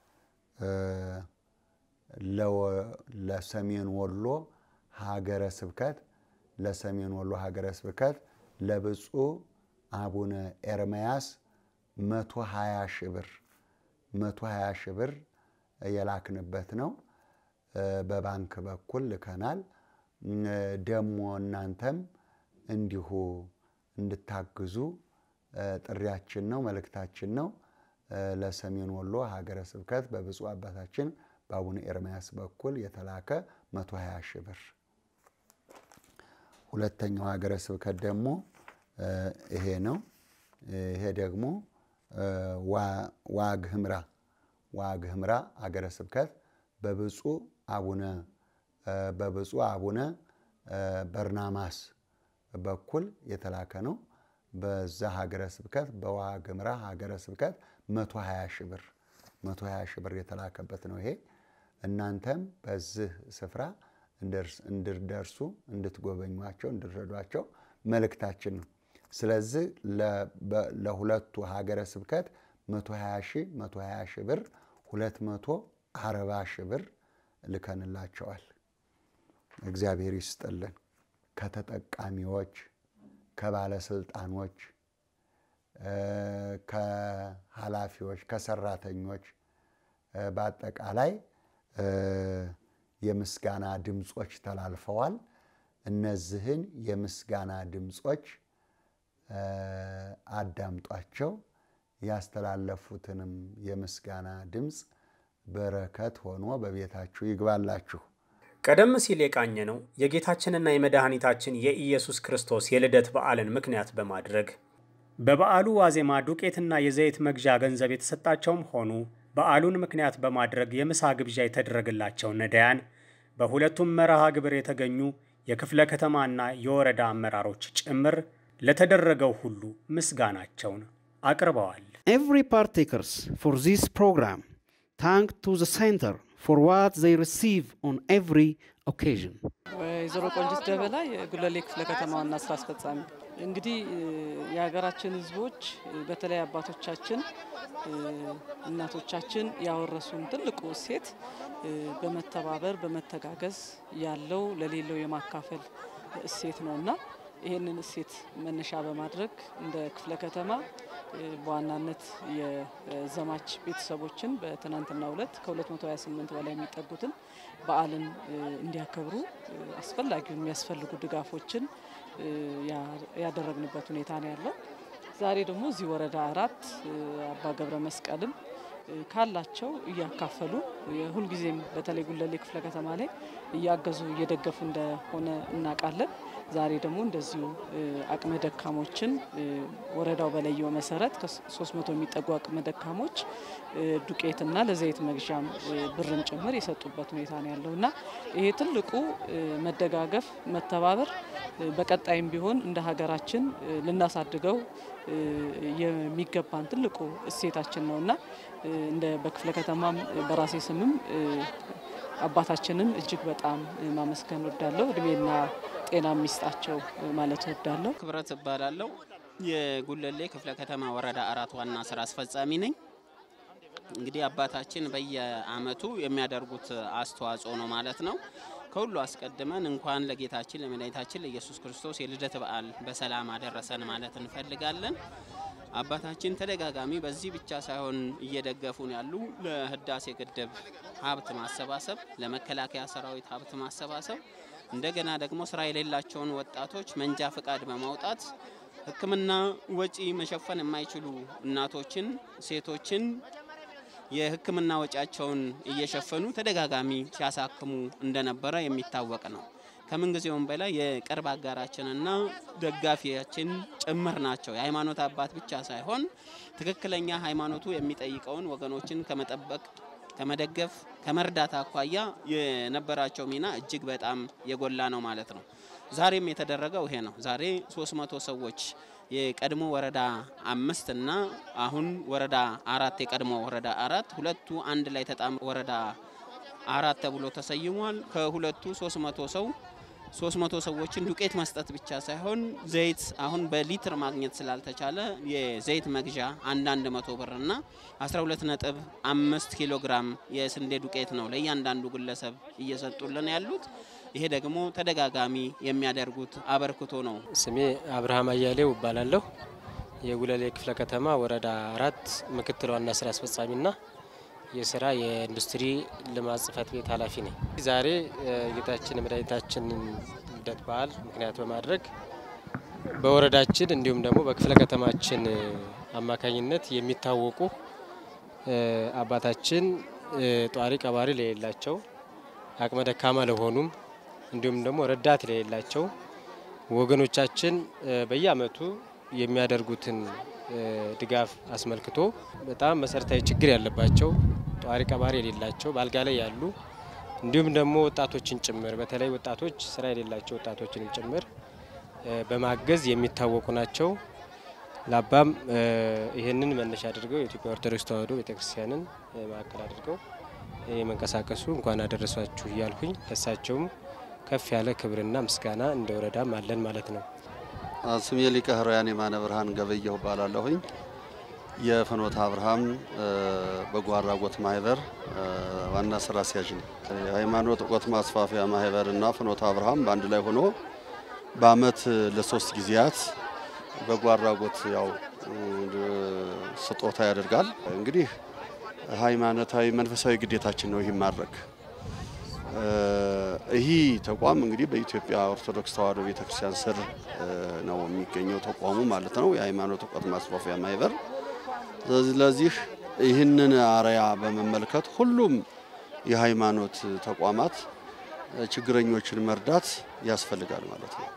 ለሰሜን ወሎ ሀገረ ስብከት ለሰሜን ወሎ ሀገረ ስብከት ለብፁዕ አቡነ ኤርምያስ መቶ ሀያ ሺህ ብር መቶ ሀያ ሺህ ብር የላክንበት ነው። በባንክ በኩል ልከናል። ደሞ እናንተም እንዲሁ እንድታግዙ ጥሪያችን ነው፣ መልእክታችን ነው። ለሰሜን ወሎ ሀገረ ስብከት በብፁዕ አባታችን በአቡነ ኤርምያስ በኩል የተላከ 120 ሺህ ብር። ሁለተኛው ሀገረ ስብከት ደግሞ ይሄ ነው። ይሄ ደግሞ ዋግ ህምራ ዋግ ህምራ ሀገረ ስብከት በብፁዕ አቡነ በብፁዕ አቡነ በርናማስ በኩል የተላከ ነው። በዛ ሀገረ ስብከት በዋግ ህምራ ሀገረ ስብከት 120 ሺህ ብር 120 ሺህ ብር የተላከበት ነው። ይሄ እናንተም በዚህ ስፍራ እንድደርሱ እንድትጎበኟቸው፣ እንድትረዷቸው መልእክታችን ነው። ስለዚህ ለሁለቱ ሀገረ ስብከት 120 ሺህ 120 ሺህ ብር 240 ሺህ ብር ልከንላቸዋል። እግዚአብሔር ይስጥልን። ከተጠቃሚዎች፣ ከባለስልጣኖች፣ ከኃላፊዎች፣ ከሰራተኞች በአጠቃላይ የምስጋና ድምፆች ተላልፈዋል። እነዚህን የምስጋና ድምፆች አዳምጧቸው። ያስተላለፉትንም የምስጋና ድምፅ በረከት ሆኖ በቤታችሁ ይግባላችሁ። ቀደም ሲል የቃኘ ነው የጌታችንና የመድኃኒታችን የኢየሱስ ክርስቶስ የልደት በዓልን ምክንያት በማድረግ በበዓሉ ዋዜማ ዱቄትና የዘይት መግዣ ገንዘብ የተሰጣቸውም ሆኑ በዓሉን ምክንያት በማድረግ የምሳ ግብዣ የተደረገላቸው ነዳያን በሁለቱም መርሃ ግብር የተገኙ የክፍለ ከተማና የወረዳ አመራሮች ጭምር ለተደረገው ሁሉ ምስጋናቸውን አቅርበዋል። Every partakers for this program thank to the center for what they receive on every occasion. ወይዘሮ ቆንጅት ደበላ የጉለሌ ክፍለ ከተማ ዋና ስራ አስፈጻሚ። እንግዲህ የሀገራችን ሕዝቦች በተለይ አባቶቻችን እናቶቻችን ያወረሱን ትልቁ እሴት በመተባበር በመተጋገዝ ያለው ለሌለው የማካፈል እሴት ነውና ይህንን እሴት መነሻ በማድረግ እንደ ክፍለ ከተማ በዋናነት የዘማች ቤተሰቦችን በትናንትናው ዕለት ከ228 በላይ የሚጠጉትን በዓልን እንዲያከብሩ አስፈላጊውን የሚያስፈልጉ ድጋፎችን ያደረግንበት ሁኔታ ነው ያለው። ዛሬ ደግሞ እዚህ ወረዳ አራት አባ ገብረ መስቀልም ካላቸው እያካፈሉ የሁልጊዜም በተለይ ጉለሌ ክፍለ ከተማ ላይ እያገዙ እየደገፉ እንደሆነ እናውቃለን። ዛሬ ደግሞ እንደዚሁ አቅመ ደካሞችን ወረዳው በለየው መሰረት ከ300 የሚጠጉ አቅመ ደካሞች ዱቄትና ለዘይት መግዣም ብርም ጭምር የሰጡበት ሁኔታ ነው ያለው እና ይሄ ትልቁ መደጋገፍ፣ መተባበር በቀጣይም ቢሆን እንደ ሀገራችን ልናሳድገው የሚገባን ትልቁ እሴታችን ነው እና እንደ በክፍለ ከተማም በራሴ ስምም አባታችንን እጅግ በጣም ማመስገን ወዳለሁ። እድሜና ጤና የሚስጣቸው ማለት ወዳለሁ። ክብረት እባላለሁ። የጉለሌ ክፍለ ከተማ ወረዳ አራት ዋና ስራ አስፈጻሚ ነኝ። እንግዲህ አባታችን በየአመቱ የሚያደርጉት አስተዋጽኦ ነው ማለት ነው። ከሁሉ አስቀድመን እንኳን ለጌታችን ለመድኃኒታችን ለኢየሱስ ክርስቶስ የልደት በዓል በሰላም አደረሰን ማለት እንፈልጋለን። አባታችን ተደጋጋሚ በዚህ ብቻ ሳይሆን እየደገፉን ያሉ ለህዳሴ ግድብ ሀብት ማሰባሰብ፣ ለመከላከያ ሰራዊት ሀብት ማሰባሰብ፣ እንደገና ደግሞ ስራ የሌላቸውን ወጣቶች መንጃ ፍቃድ በማውጣት ሕክምና ወጪ መሸፈን የማይችሉ እናቶችን፣ ሴቶችን የሕክምና ወጪያቸውን እየሸፈኑ ተደጋጋሚ ሲያሳክሙ እንደነበረ የሚታወቅ ነው። ከምንጊዜውም በላይ የቅርብ አጋራችንና ደጋፊያችን ጭምር ናቸው። የሃይማኖት አባት ብቻ ሳይሆን ትክክለኛ ሃይማኖቱ የሚጠይቀውን ወገኖችን ከመጠበቅ ከመደገፍ ከመርዳት አኳያ የነበራቸው ሚና እጅግ በጣም የጎላ ነው ማለት ነው። ዛሬም የተደረገው ይሄ ነው። ዛሬ 300 ሰዎች የቀድሞ ወረዳ አምስት እና አሁን ወረዳ አራት የቀድሞ ወረዳ አራት ሁለቱ አንድ ላይ ተጣምሮ ወረዳ አራት ተብሎ ተሰይሟል። ከሁለቱ 300 ሰው 300 ሰዎችን ዱቄት መስጠት ብቻ ሳይሆን ዘይት አሁን በሊትር ማግኘት ስላልተቻለ የዘይት መግዣ አንዳንድ መቶ ብር እና 12 ነጥብ አምስት ኪሎ ግራም የስንዴ ዱቄት ነው ለእያንዳንዱ ግለሰብ እየሰጡልን ያሉት። ይሄ ደግሞ ተደጋጋሚ የሚያደርጉት አበርክቶ ነው። ስሜ አብርሃም አያሌው እባላለሁ። የጉለሌ ክፍለ ከተማ ወረዳ አራት ምክትል ዋና ስራ አስፈጻሚና የስራ የኢንዱስትሪ ልማት ጽህፈት ቤት ኃላፊ ነኝ። ዛሬ የጌታችን የመድኃኒታችንን ልደት በዓል ምክንያት በማድረግ በወረዳችን እንዲሁም ደግሞ በክፍለ ከተማችን አማካኝነት የሚታወቁ አባታችን ጧሪ ቀባሪ ለሌላቸው አቅመ ደካማ ለሆኑም እንዲሁም ደግሞ ረዳት ለሌላቸው ወገኖቻችን በየአመቱ የሚያደርጉትን ድጋፍ አስመልክቶ በጣም መሰረታዊ ችግር ያለባቸው ጧሪ ቀባሪ የሌላቸው በአልጋ ላይ ያሉ እንዲሁም ደግሞ ወጣቶችን ጭምር በተለይ ወጣቶች ስራ የሌላቸው ወጣቶችንም ጭምር በማገዝ የሚታወቁ ናቸው። ለአባም ይህንን መነሻ አድርገው የኢትዮጵያ ኦርቶዶክስ ተዋሕዶ ቤተክርስቲያንን ማዕከል አድርገው የመንቀሳቀሱ እንኳን አደረሷችሁ እያልኩኝ እሳቸውም ከፍ ያለ ክብርና ምስጋና እንደ ወረዳም አለን ማለት ነው። ስሜ ሊቀ ሕሩያን የማነ ብርሃን ገበየሁ እባላለሁኝ። የፍኖተ አብርሃም በጎ አድራጎት ማህበር ዋና ስራ አስኪያጅ ነው። የሃይማኖት እውቀት ማስፋፊያ ማህበር እና ፍኖተ አብርሃም በአንድ ላይ ሆኖ በአመት ለሶስት ጊዜያት በጎ አድራጎት ያው ስጦታ ያደርጋል። እንግዲህ ሃይማኖታዊ መንፈሳዊ ግዴታችን ነው ይህ ማድረግ። ይህ ተቋም እንግዲህ በኢትዮጵያ ኦርቶዶክስ ተዋሕዶ ቤተክርስቲያን ስር ነው የሚገኘው ተቋሙ ማለት ነው፣ የሃይማኖት እውቀት ማስፋፊያ ማህበር። ስለዚህ ይህንን አርያ በመመልከት ሁሉም የሃይማኖት ተቋማት ችግረኞችን መርዳት ያስፈልጋል ማለት ነው።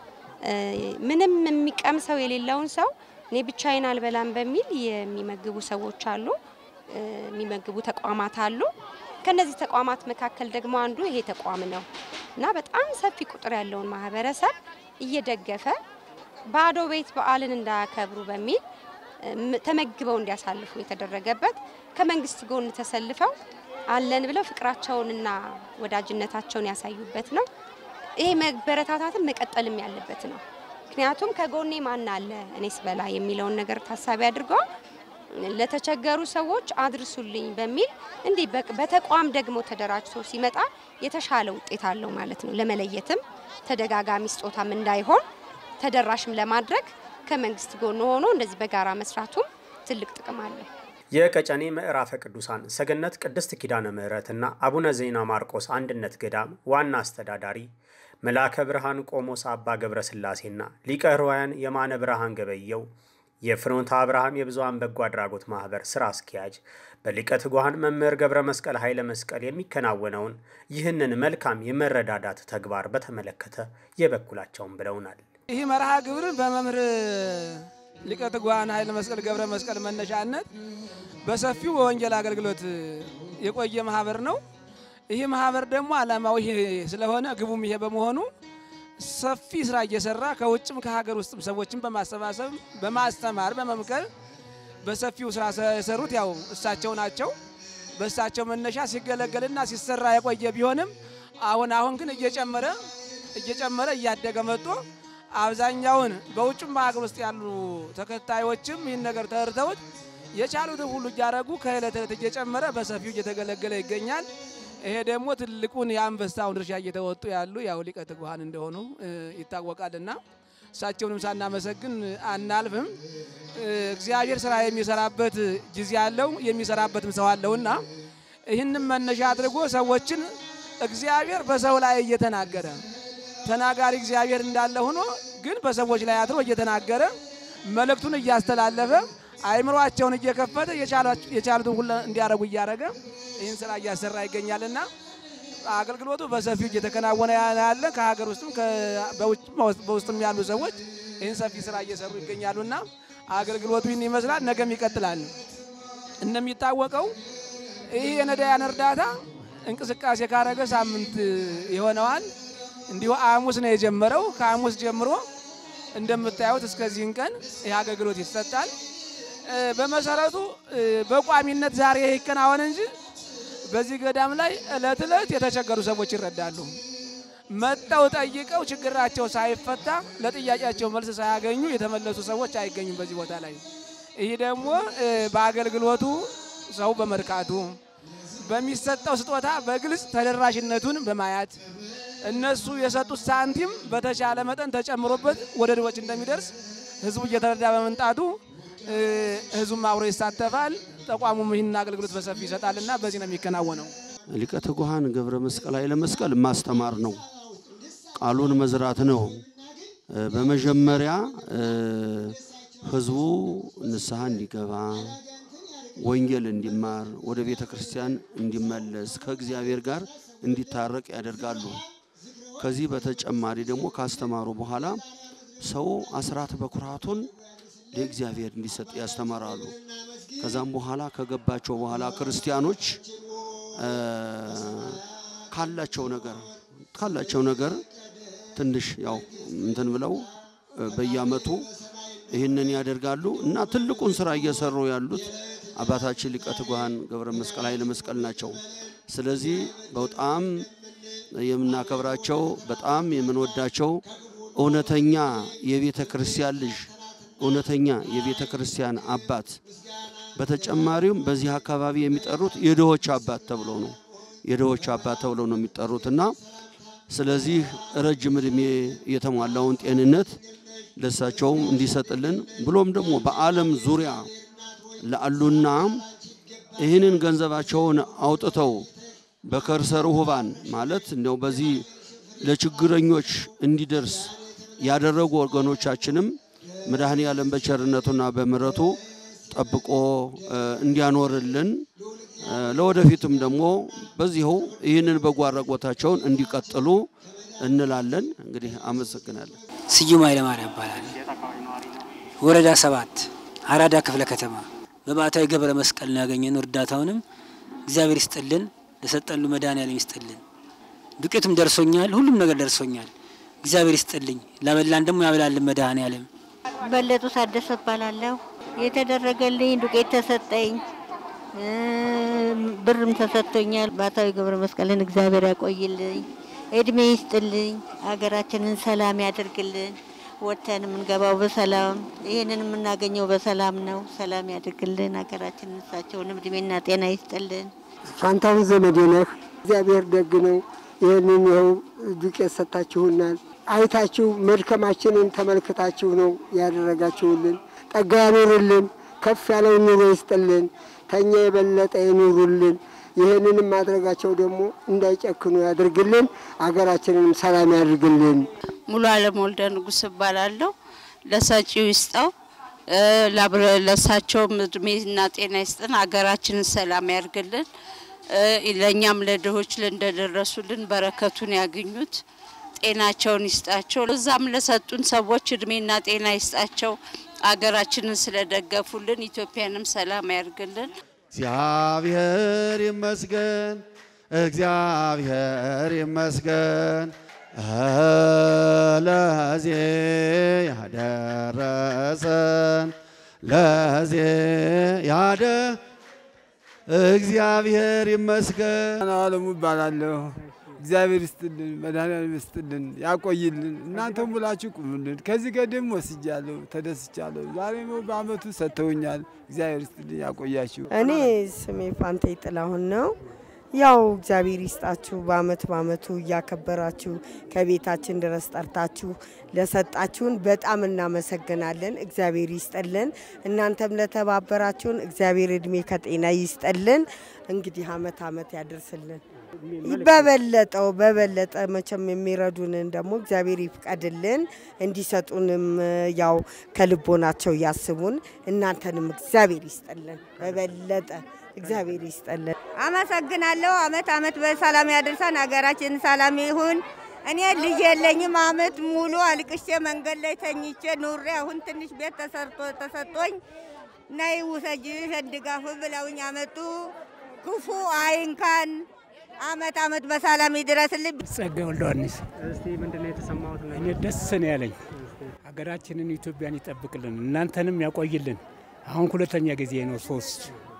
ምንም የሚቀምሰው የሌለውን ሰው እኔ ብቻዬን አልበላም በሚል የሚመግቡ ሰዎች አሉ፣ የሚመግቡ ተቋማት አሉ። ከነዚህ ተቋማት መካከል ደግሞ አንዱ ይሄ ተቋም ነው እና በጣም ሰፊ ቁጥር ያለውን ማህበረሰብ እየደገፈ ባዶ ቤት በዓልን እንዳያከብሩ በሚል ተመግበው እንዲያሳልፉ የተደረገበት ከመንግስት ጎን ተሰልፈው አለን ብለው ፍቅራቸውንና ወዳጅነታቸውን ያሳዩበት ነው። ይሄ መበረታታትን መቀጠልም ያለበት ነው። ምክንያቱም ከጎኔ ማን አለ እኔስ በላ የሚለውን ነገር ታሳቢ አድርገው ለተቸገሩ ሰዎች አድርሱልኝ በሚል እንዲህ በተቋም ደግሞ ተደራጅቶ ሲመጣ የተሻለ ውጤት አለው ማለት ነው። ለመለየትም ተደጋጋሚ ስጦታም እንዳይሆን ተደራሽም ለማድረግ ከመንግስት ጎን ሆኖ እንደዚህ በጋራ መስራቱም ትልቅ ጥቅም አለው። የቀጨኔ ምዕራፈ ቅዱሳን ሰገነት ቅድስት ኪዳነ ምሕረትና አቡነ ዜና ማርቆስ አንድነት ገዳም ዋና አስተዳዳሪ መልአከ ብርሃን ቆሞስ አባ ገብረ ሥላሴና ሊቀ ሕሩያን የማነ ብርሃን ገበየው የፍኖተ አብርሃም የብዙኃን በጎ አድራጎት ማህበር ስራ አስኪያጅ በሊቀ ትጉሃን መምህር ገብረ መስቀል ኃይለ መስቀል የሚከናወነውን ይህንን መልካም የመረዳዳት ተግባር በተመለከተ የበኩላቸውን ብለውናል። ይህ መርሃ ግብር በመምህር ሊቀ ትጉሃን ኃይለ መስቀል ገብረ መስቀል መነሻነት በሰፊው በወንጌል አገልግሎት የቆየ ማህበር ነው። ይህ ማህበር ደግሞ ዓላማው ይሄ ስለሆነ ግቡም ይሄ በመሆኑ ሰፊ ስራ እየሰራ ከውጭም ከሀገር ውስጥም ሰዎችን በማሰባሰብ በማስተማር በመምከር በሰፊው ስራ የሰሩት ያው እሳቸው ናቸው። በእሳቸው መነሻ ሲገለገልና ሲሰራ የቆየ ቢሆንም አሁን አሁን ግን እየጨመረ እየጨመረ እያደገ መጥቶ አብዛኛውን በውጭም በሀገር ውስጥ ያሉ ተከታዮችም ይህን ነገር ተረድተውት የቻሉትን ሁሉ እያደረጉ ከእለት እለት እየጨመረ በሰፊው እየተገለገለ ይገኛል። ይሄ ደግሞ ትልቁን የአንበሳውን ድርሻ እየተወጡ ያሉ ያው ሊቀ ትጉሃን እንደሆኑ ይታወቃልና እሳቸውንም ሳናመሰግን አናልፍም። እግዚአብሔር ስራ የሚሰራበት ጊዜ አለው፣ የሚሰራበትም ሰው አለውና ይህንም መነሻ አድርጎ ሰዎችን እግዚአብሔር በሰው ላይ እየተናገረ ተናጋሪ እግዚአብሔር እንዳለ ሆኖ ግን በሰዎች ላይ አድሮ እየተናገረ መልእክቱን እያስተላለፈ አይምሯቸውን እየከፈተ የቻሉትን ሁሉ እንዲያደርጉ እያደረገ ይህን ስራ እያሰራ ይገኛልና አገልግሎቱ በሰፊው እየተከናወነ ያለ ከሀገር ውስጥም በውስጥም ያሉ ሰዎች ይህን ሰፊ ስራ እየሰሩ ይገኛሉና አገልግሎቱ ይህን ይመስላል። ነገም ይቀጥላል። እንደሚታወቀው ይህ የነዳያን እርዳታ እንቅስቃሴ ካረገ ሳምንት ይሆነዋል። እንዲሁ ሐሙስ ነው የጀመረው። ከሐሙስ ጀምሮ እንደምታዩት እስከዚህን ቀን ይህ አገልግሎት ይሰጣል። እ፣ በመሰረቱ እ፣ በቋሚነት ዛሬ ይከናወን እንጂ በዚህ ገዳም ላይ እለት እለት የተቸገሩ ሰዎች ይረዳሉ። መጠው ጠይቀው ችግራቸው ሳይፈታ ለጥያቄያቸው መልስ ሳያገኙ የተመለሱ ሰዎች አይገኙም በዚህ ቦታ ላይ። ይህ ደግሞ እ፣ በአገልግሎቱ ሰው በመርካቱ በሚሰጠው ስጦታ በግልጽ ተደራሽነቱን በማየት እነሱ የሰጡት ሳንቲም በተቻለ መጠን ተጨምሮበት ወደ ድሆች እንደሚደርስ ህዝቡ እየተረዳ በመምጣቱ እ፣ ህዝቡም አብሮ ይሳተፋል። ተቋሙም ይህን አገልግሎት በሰፊ ይሰጣልና በዚህ ነው የሚከናወነው። ሊቀ ትጉሃን ገብረ መስቀል ኃይለ መስቀል ማስተማር ነው፣ ቃሉን መዝራት ነው። እ፣ በመጀመሪያ እ፣ ህዝቡ ንስሐ እንዲገባ ወንጌል እንዲማር ወደ ቤተ ክርስቲያን እንዲመለስ ከእግዚአብሔር ጋር እንዲታረቅ ያደርጋሉ። ከዚህ በተጨማሪ ደግሞ ካስተማሩ በኋላ ሰው አስራት በኩራቱን ለእግዚአብሔር እንዲሰጥ ያስተምራሉ። ከዛም በኋላ ከገባቸው በኋላ ክርስቲያኖች እ፣ ካላቸው ነገር ካላቸው ነገር ትንሽ ያው እንትን ብለው እ፣ በየአመቱ ይህንን ያደርጋሉ እና ትልቁን ስራ እየሰሩ ያሉት አባታችን ሊቀ ትጉሃን ገብረ መስቀል ኃይለ መስቀል ናቸው። ስለዚህ በጣም የምናከብራቸው በጣም የምንወዳቸው እውነተኛ የቤተ ክርስቲያን ልጅ እውነተኛ የቤተ ክርስቲያን አባት በተጨማሪም በዚህ አካባቢ የሚጠሩት የድሆች አባት ተብለው ነው የድሆች አባት ተብለው ነው የሚጠሩት እና ስለዚህ ረጅም ዕድሜ የተሟላውን ጤንነት ለሳቸውም እንዲሰጥልን ብሎም ደግሞ በዓለም ዙሪያ ላሉና ይህንን ገንዘባቸውን አውጥተው በከርሰ ርሁባን ማለት እንደው በዚህ ለችግረኞች እንዲደርስ ያደረጉ ወገኖቻችንም መድኃኔ ዓለም በቸርነቱና በምሕረቱ ጠብቆ እ፣ እንዲያኖርልን እ፣ ለወደፊቱም ደግሞ በዚሁ ይህንን በጎ አድራጎታቸውን እንዲቀጥሉ እንላለን። እንግዲህ አመሰግናለን። ስዩም ኃይለማርያም ይባላል። ወረዳ ሰባት አራዳ ክፍለ ከተማ በባዕታዊ ገብረ መስቀል ነው ያገኘነው። እርዳታውንም እግዚአብሔር ይስጥልን፣ ለሰጠሉ መድኃኔዓለም ይስጥልን። ዱቄቱም ደርሶኛል፣ ሁሉም ነገር ደርሶኛል። እግዚአብሔር ይስጥልኝ፣ ላበላን ደግሞ ያበላልን መድኃኔዓለም። በለጡ ታደሰ እባላለሁ። የተደረገልኝ ዱቄት ተሰጠኝ፣ እ፣ ብርም ተሰጥቶኛል። ባታዊ ገብረ መስቀልን እግዚአብሔር ያቆይልኝ፣ እድሜ ይስጥልኝ፣ ሀገራችንን ሰላም ያደርግልን። ወጥተን የምንገባው በሰላም ይህንን የምናገኘው በሰላም ነው። ሰላም ያደርግልን ሀገራችንን። እሳቸውንም እድሜና ጤና ይስጥልን። ፋንታሁን ዘመዴ ነህ። እግዚአብሔር ደግ ነው። ይህንን ይኸው ዱቄት ሰጥታችሁናል። አይታችሁ መድከማችንን ተመልክታችሁ ነው ያደረጋችሁልን። ጠጋ ያኑርልን፣ ከፍ ያለውን ኑሮ ይስጥልን፣ ተኛ የበለጠ ይኑሩልን። ይህንንም ማድረጋቸው ደግሞ እንዳይጨክኑ ያድርግልን፣ አገራችንንም ሰላም ያድርግልን። ሙሉ አለም ወልደ ንጉስ እባላለሁ። ለሰጪው ይስጠው እ፣ ላብረ- ለእሳቸውም እድሜና ጤና ይስጥን፣ ሀገራችንን ሰላም ያርግልን። እ፣ ለእኛም ለድሆች እንደደረሱልን በረከቱን ያግኙት፣ ጤናቸውን ይስጣቸው። እዛም ለሰጡን ሰዎች እድሜና ጤና ይስጣቸው። ሀገራችንን ስለደገፉልን ኢትዮጵያንም ሰላም ያርግልን። እግዚአብሔር ይመስገን፣ እግዚአብሔር ይመስገን ለዚህ ያደረሰን ለዚህ ያደ እግዚአብሔር ይመስገን። አለሙ እባላለሁ። እግዚአብሔር ይስጥልን፣ መድኃኒዓለም ይስጥልን፣ ያቆይልን። እናንተም ሙላችሁ ቁሙልን። ከዚህ ቀደም ወስጃለሁ፣ ተደስቻለሁ። ዛሬ ነው በአመቱ ሰጥተውኛል። እግዚአብሔር ይስጥልን፣ ያቆያችሁ። እኔ ስሜ ፋንቴ ጥላሁን ነው። ያው እግዚአብሔር ይስጣችሁ በአመት በአመቱ እያከበራችሁ ከቤታችን ድረስ ጠርታችሁ ለሰጣችሁን በጣም እናመሰግናለን። እግዚአብሔር ይስጠልን። እናንተም ለተባበራችሁን እግዚአብሔር እድሜ ከጤና ይስጠልን። እንግዲህ አመት አመት ያደርስልን። በበለጠው በበለጠ መቼም የሚረዱንን ደግሞ እግዚአብሔር ይፍቀድልን። እንዲሰጡንም ያው ከልቦናቸው ያስቡን። እናንተንም እግዚአብሔር ይስጠልን። በበለጠ እግዚአብሔር ይስጠልን። አመሰግናለሁ። አመት አመት በሰላም ያደርሰን። ሀገራችን ሰላም ይሁን። እኔ ልጅ የለኝም። አመት ሙሉ አልቅሼ መንገድ ላይ ተኝቼ ኑሬ አሁን ትንሽ ቤት ተሰርቶ ተሰጥቶኝ ነይ ውሰጂ ድጋፍ ብለውኝ አመጡ። ክፉ አይንካን። አመት አመት በሰላም ይድረስልኝ። ጸጋ ወልደ ዮሐንስ እስቲ ምንድነው የተሰማሁት? እኔ ደስ ነው ያለኝ። ሀገራችንን ኢትዮጵያን ይጠብቅልን፣ እናንተንም ያቆይልን። አሁን ሁለተኛ ጊዜ ነው ሶስት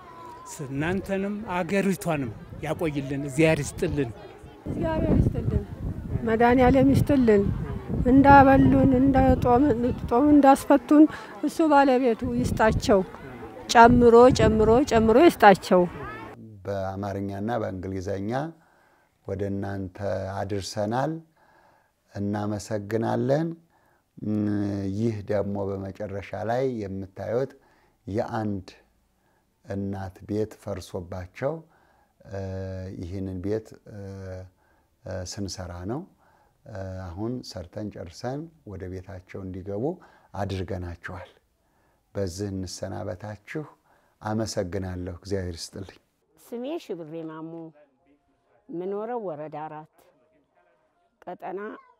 እናንተንም አገሪቷንም ያቆይልን፣ እግዚአብሔር ይስጥልን። እግዚአብሔር ይስጥልን፣ መድኃኔዓለም ይስጥልን። እንዳበሉን ጦም እንዳስፈቱን እሱ ባለቤቱ ይስጣቸው፣ ጨምሮ ጨምሮ ጨምሮ ይስጣቸው። በአማርኛና በእንግሊዘኛ ወደ እናንተ አድርሰናል። እናመሰግናለን። ይህ ደግሞ በመጨረሻ ላይ የምታዩት የአንድ እናት ቤት ፈርሶባቸው ይህንን ቤት ስንሰራ ነው። አሁን ሰርተን ጨርሰን ወደ ቤታቸው እንዲገቡ አድርገናቸዋል። በዚህ እንሰናበታችሁ። አመሰግናለሁ። እግዚአብሔር ይስጥልኝ። ስሜ ሽብሬ ማሞ፣ ምኖረው ወረዳ አራት ቀጠና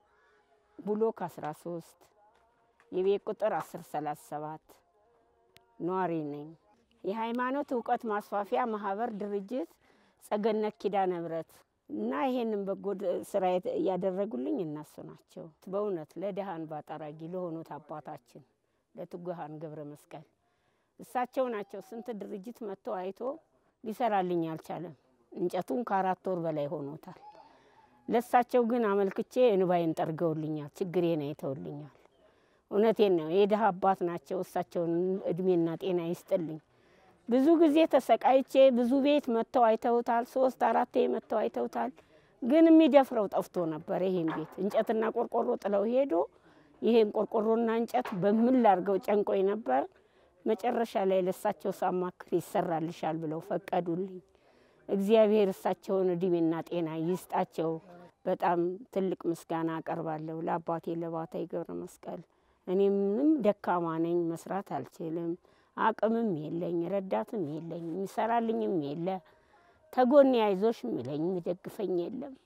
ብሎክ 13 የቤት ቁጥር 1037 ነዋሪ ነኝ። የሃይማኖት እውቀት ማስፋፊያ ማህበር ድርጅት ጸገነት ኪዳነ ምሕረት እና ይሄንን በጎ ስራ ያደረጉልኝ እነሱ ናቸው። በእውነት ለድሃን ባጠራጊ ለሆኑት አባታችን ለትጉሃን ገብረ መስቀል እሳቸው ናቸው። ስንት ድርጅት መጥቶ አይቶ ሊሰራልኝ አልቻለም። እንጨቱን ከአራት ወር በላይ ሆኖታል። ለእሳቸው ግን አመልክቼ እንባይን ጠርገውልኛል። ችግሬን አይተውልኛል። እውነቴን ነው። የድሃ አባት ናቸው። እሳቸውን እድሜና ጤና ይስጥልኝ። ብዙ ጊዜ ተሰቃይቼ ብዙ ቤት መጥተው አይተውታል። ሶስት አራቴ መጥተው አይተውታል። ግን የሚደፍረው ጠፍቶ ነበር። ይሄን ቤት እንጨትና ቆርቆሮ ጥለው ሄዶ ይሄን ቆርቆሮና እንጨት በምን ላርገው ጨንቆኝ ነበር። መጨረሻ ላይ ለእሳቸው ሳማክር ይሰራልሻል ብለው ፈቀዱልኝ። እግዚአብሔር እሳቸውን እድሜና ጤና ይስጣቸው። በጣም ትልቅ ምስጋና አቀርባለሁ ለአባቴ ለባታይ ገብረ መስቀል። እኔ ምንም ደካማ ነኝ፣ መስራት አልችልም፣ አቅምም የለኝ፣ ረዳትም የለኝ፣ የሚሰራልኝም የለ፣ ተጎኔ አይዞሽ የሚለኝ የሚደግፈኝ የለም።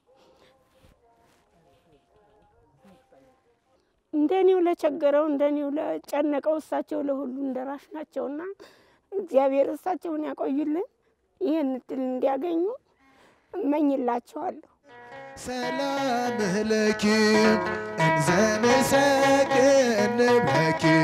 እንደኔው ለቸገረው እንደኔው ለጨነቀው እሳቸው ለሁሉ እንደራሽ ናቸውና እግዚአብሔር እሳቸውን ያቆዩልን። ይህን እድል እንዲያገኙ እመኝላቸዋለሁ። ሰላም ለኪ እንዘ ንሰግድ ለኪ